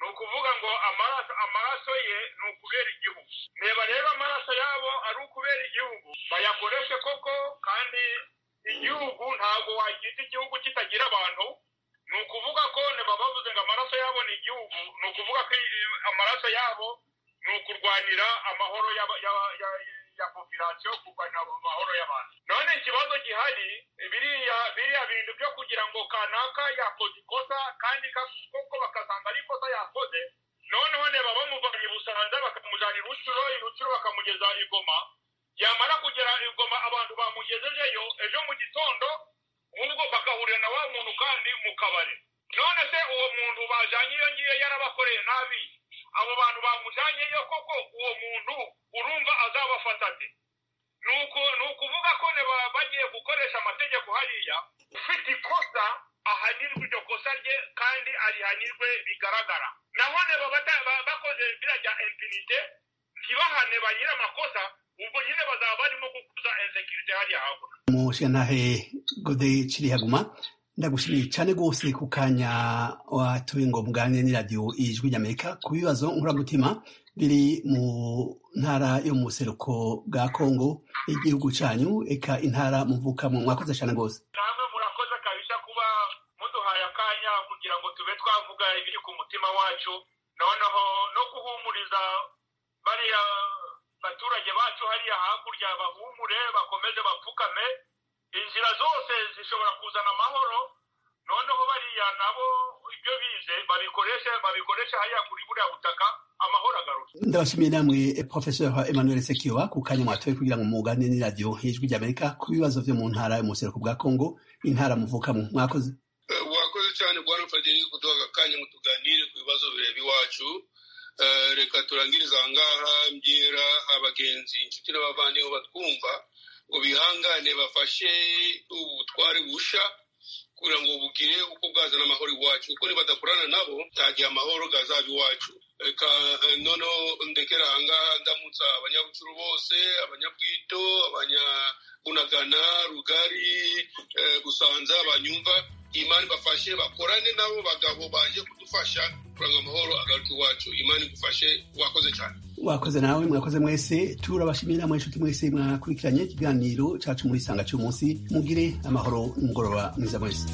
H: ni ukuvuga ngo amaraso amaraso ye ni ukubera igihugu reba rero amaraso yabo ari ukubera igihugu bayakoreshe koko kandi igihugu ntabwo wagize igihugu kitagira abantu ni ukuvuga ko niba bavuze ngo amaraso yabo ni igihugu ni ukuvuga ko i- amaraso yabo ni ukurwanira amahoro y'aba- y'aba- ya- ya popirasiyo kurwanira amahoro y'abantu none ikibazo gihari biriya biriya bintu byo kugira ngo kanaka yakoze ikosa kandi ka- koko bakasanga ari ikosa yakoze noneho niba bamuvanye i busanza bakamujyana i rucuro i rucuro bakamugeza i goma yamara kugera i goma abantu bamugejejeyo ejo mu gitondo ubwo bagahurira na wa muntu kandi mu kabari none se uwo muntu bajyanye iyo ngiyo yarabakoreye nabi abo bantu bamujyanyeyo koko uwo muntu urumva azabafata ate ni uku- ni ukuvuga ko ne ba- bagiye gukoresha amategeko hariya ufite ikosa ahanirwe iryo kosa rye kandi arihanirwe bigaragara naho neba bata- ba- bakoze biriya bya impunite ntibahane ba nyir'amakosa ubwo nyine bazaba barimo gukuza insekirite hariya hakurya
A: mushikantahe gode ciri haguma ndagushimiye cyane rwose ku kanya watuye ngo muganire n'iradiyo ijwi ry'amerika ku bibazo nkuramutima biri mu ntara yo mu buseruko bwa kongo igihugu cyanyu eka intara muvukamo mwakoze cyane rwose
H: namwe murakoze kabisa kuba muduhaye akanya kugira ngo tube twavuga ibiri ku mutima wacu noneho no guhumuriza bariya baturage bacu hariya hakurya bahumure bakomeze bapfukame inzira zose zishobora kuzana amahoro noneho bariya nabo ibyo bize babikoreshe babikoreshe hariya kuri buriya butaka amahoro agaruke
A: ndabashimiye namwe professeur emmanuel sekiwa ku kanya mwatoye kugira ngo muganire n'iradiyo ijwi ry'amerika ku bibazo byo mu ntara yo mu buseruko bwa kongo intara muvukamo mwakoze
I: Eh, wakoze cyane bwana frederic kuduha aka kanya ngo tuganire ku bibazo bireba iwacu Eh, reka turangiriza aha ngaha mbyera abagenzi inshuti n'abavandimwe batwumva ngo bihangane bafashe ubutware busha kugira ngo bugire uko bwazana amahoro iwacu kuko nibadakorana nabo nta gihe amahoro gazaba iwacu reka eh, noneho ndekera aha ngaha ndamutsa abanyabucuru bose abanyabwito abanyabunagana rugari eh, busanza banyumva
H: imana ibafashe bakorane n'abo bagabo baje kudufasha kuranga amahoro agaruke iwacu imana igufashe wakoze cyane
A: wakoze nawe mwakoze mwese turabashimira mwe nshuti mwese mwakurikiranye ikiganiro cyacu muri isanga cy'umunsi mugire amahoro n'umugoroba mwiza mwese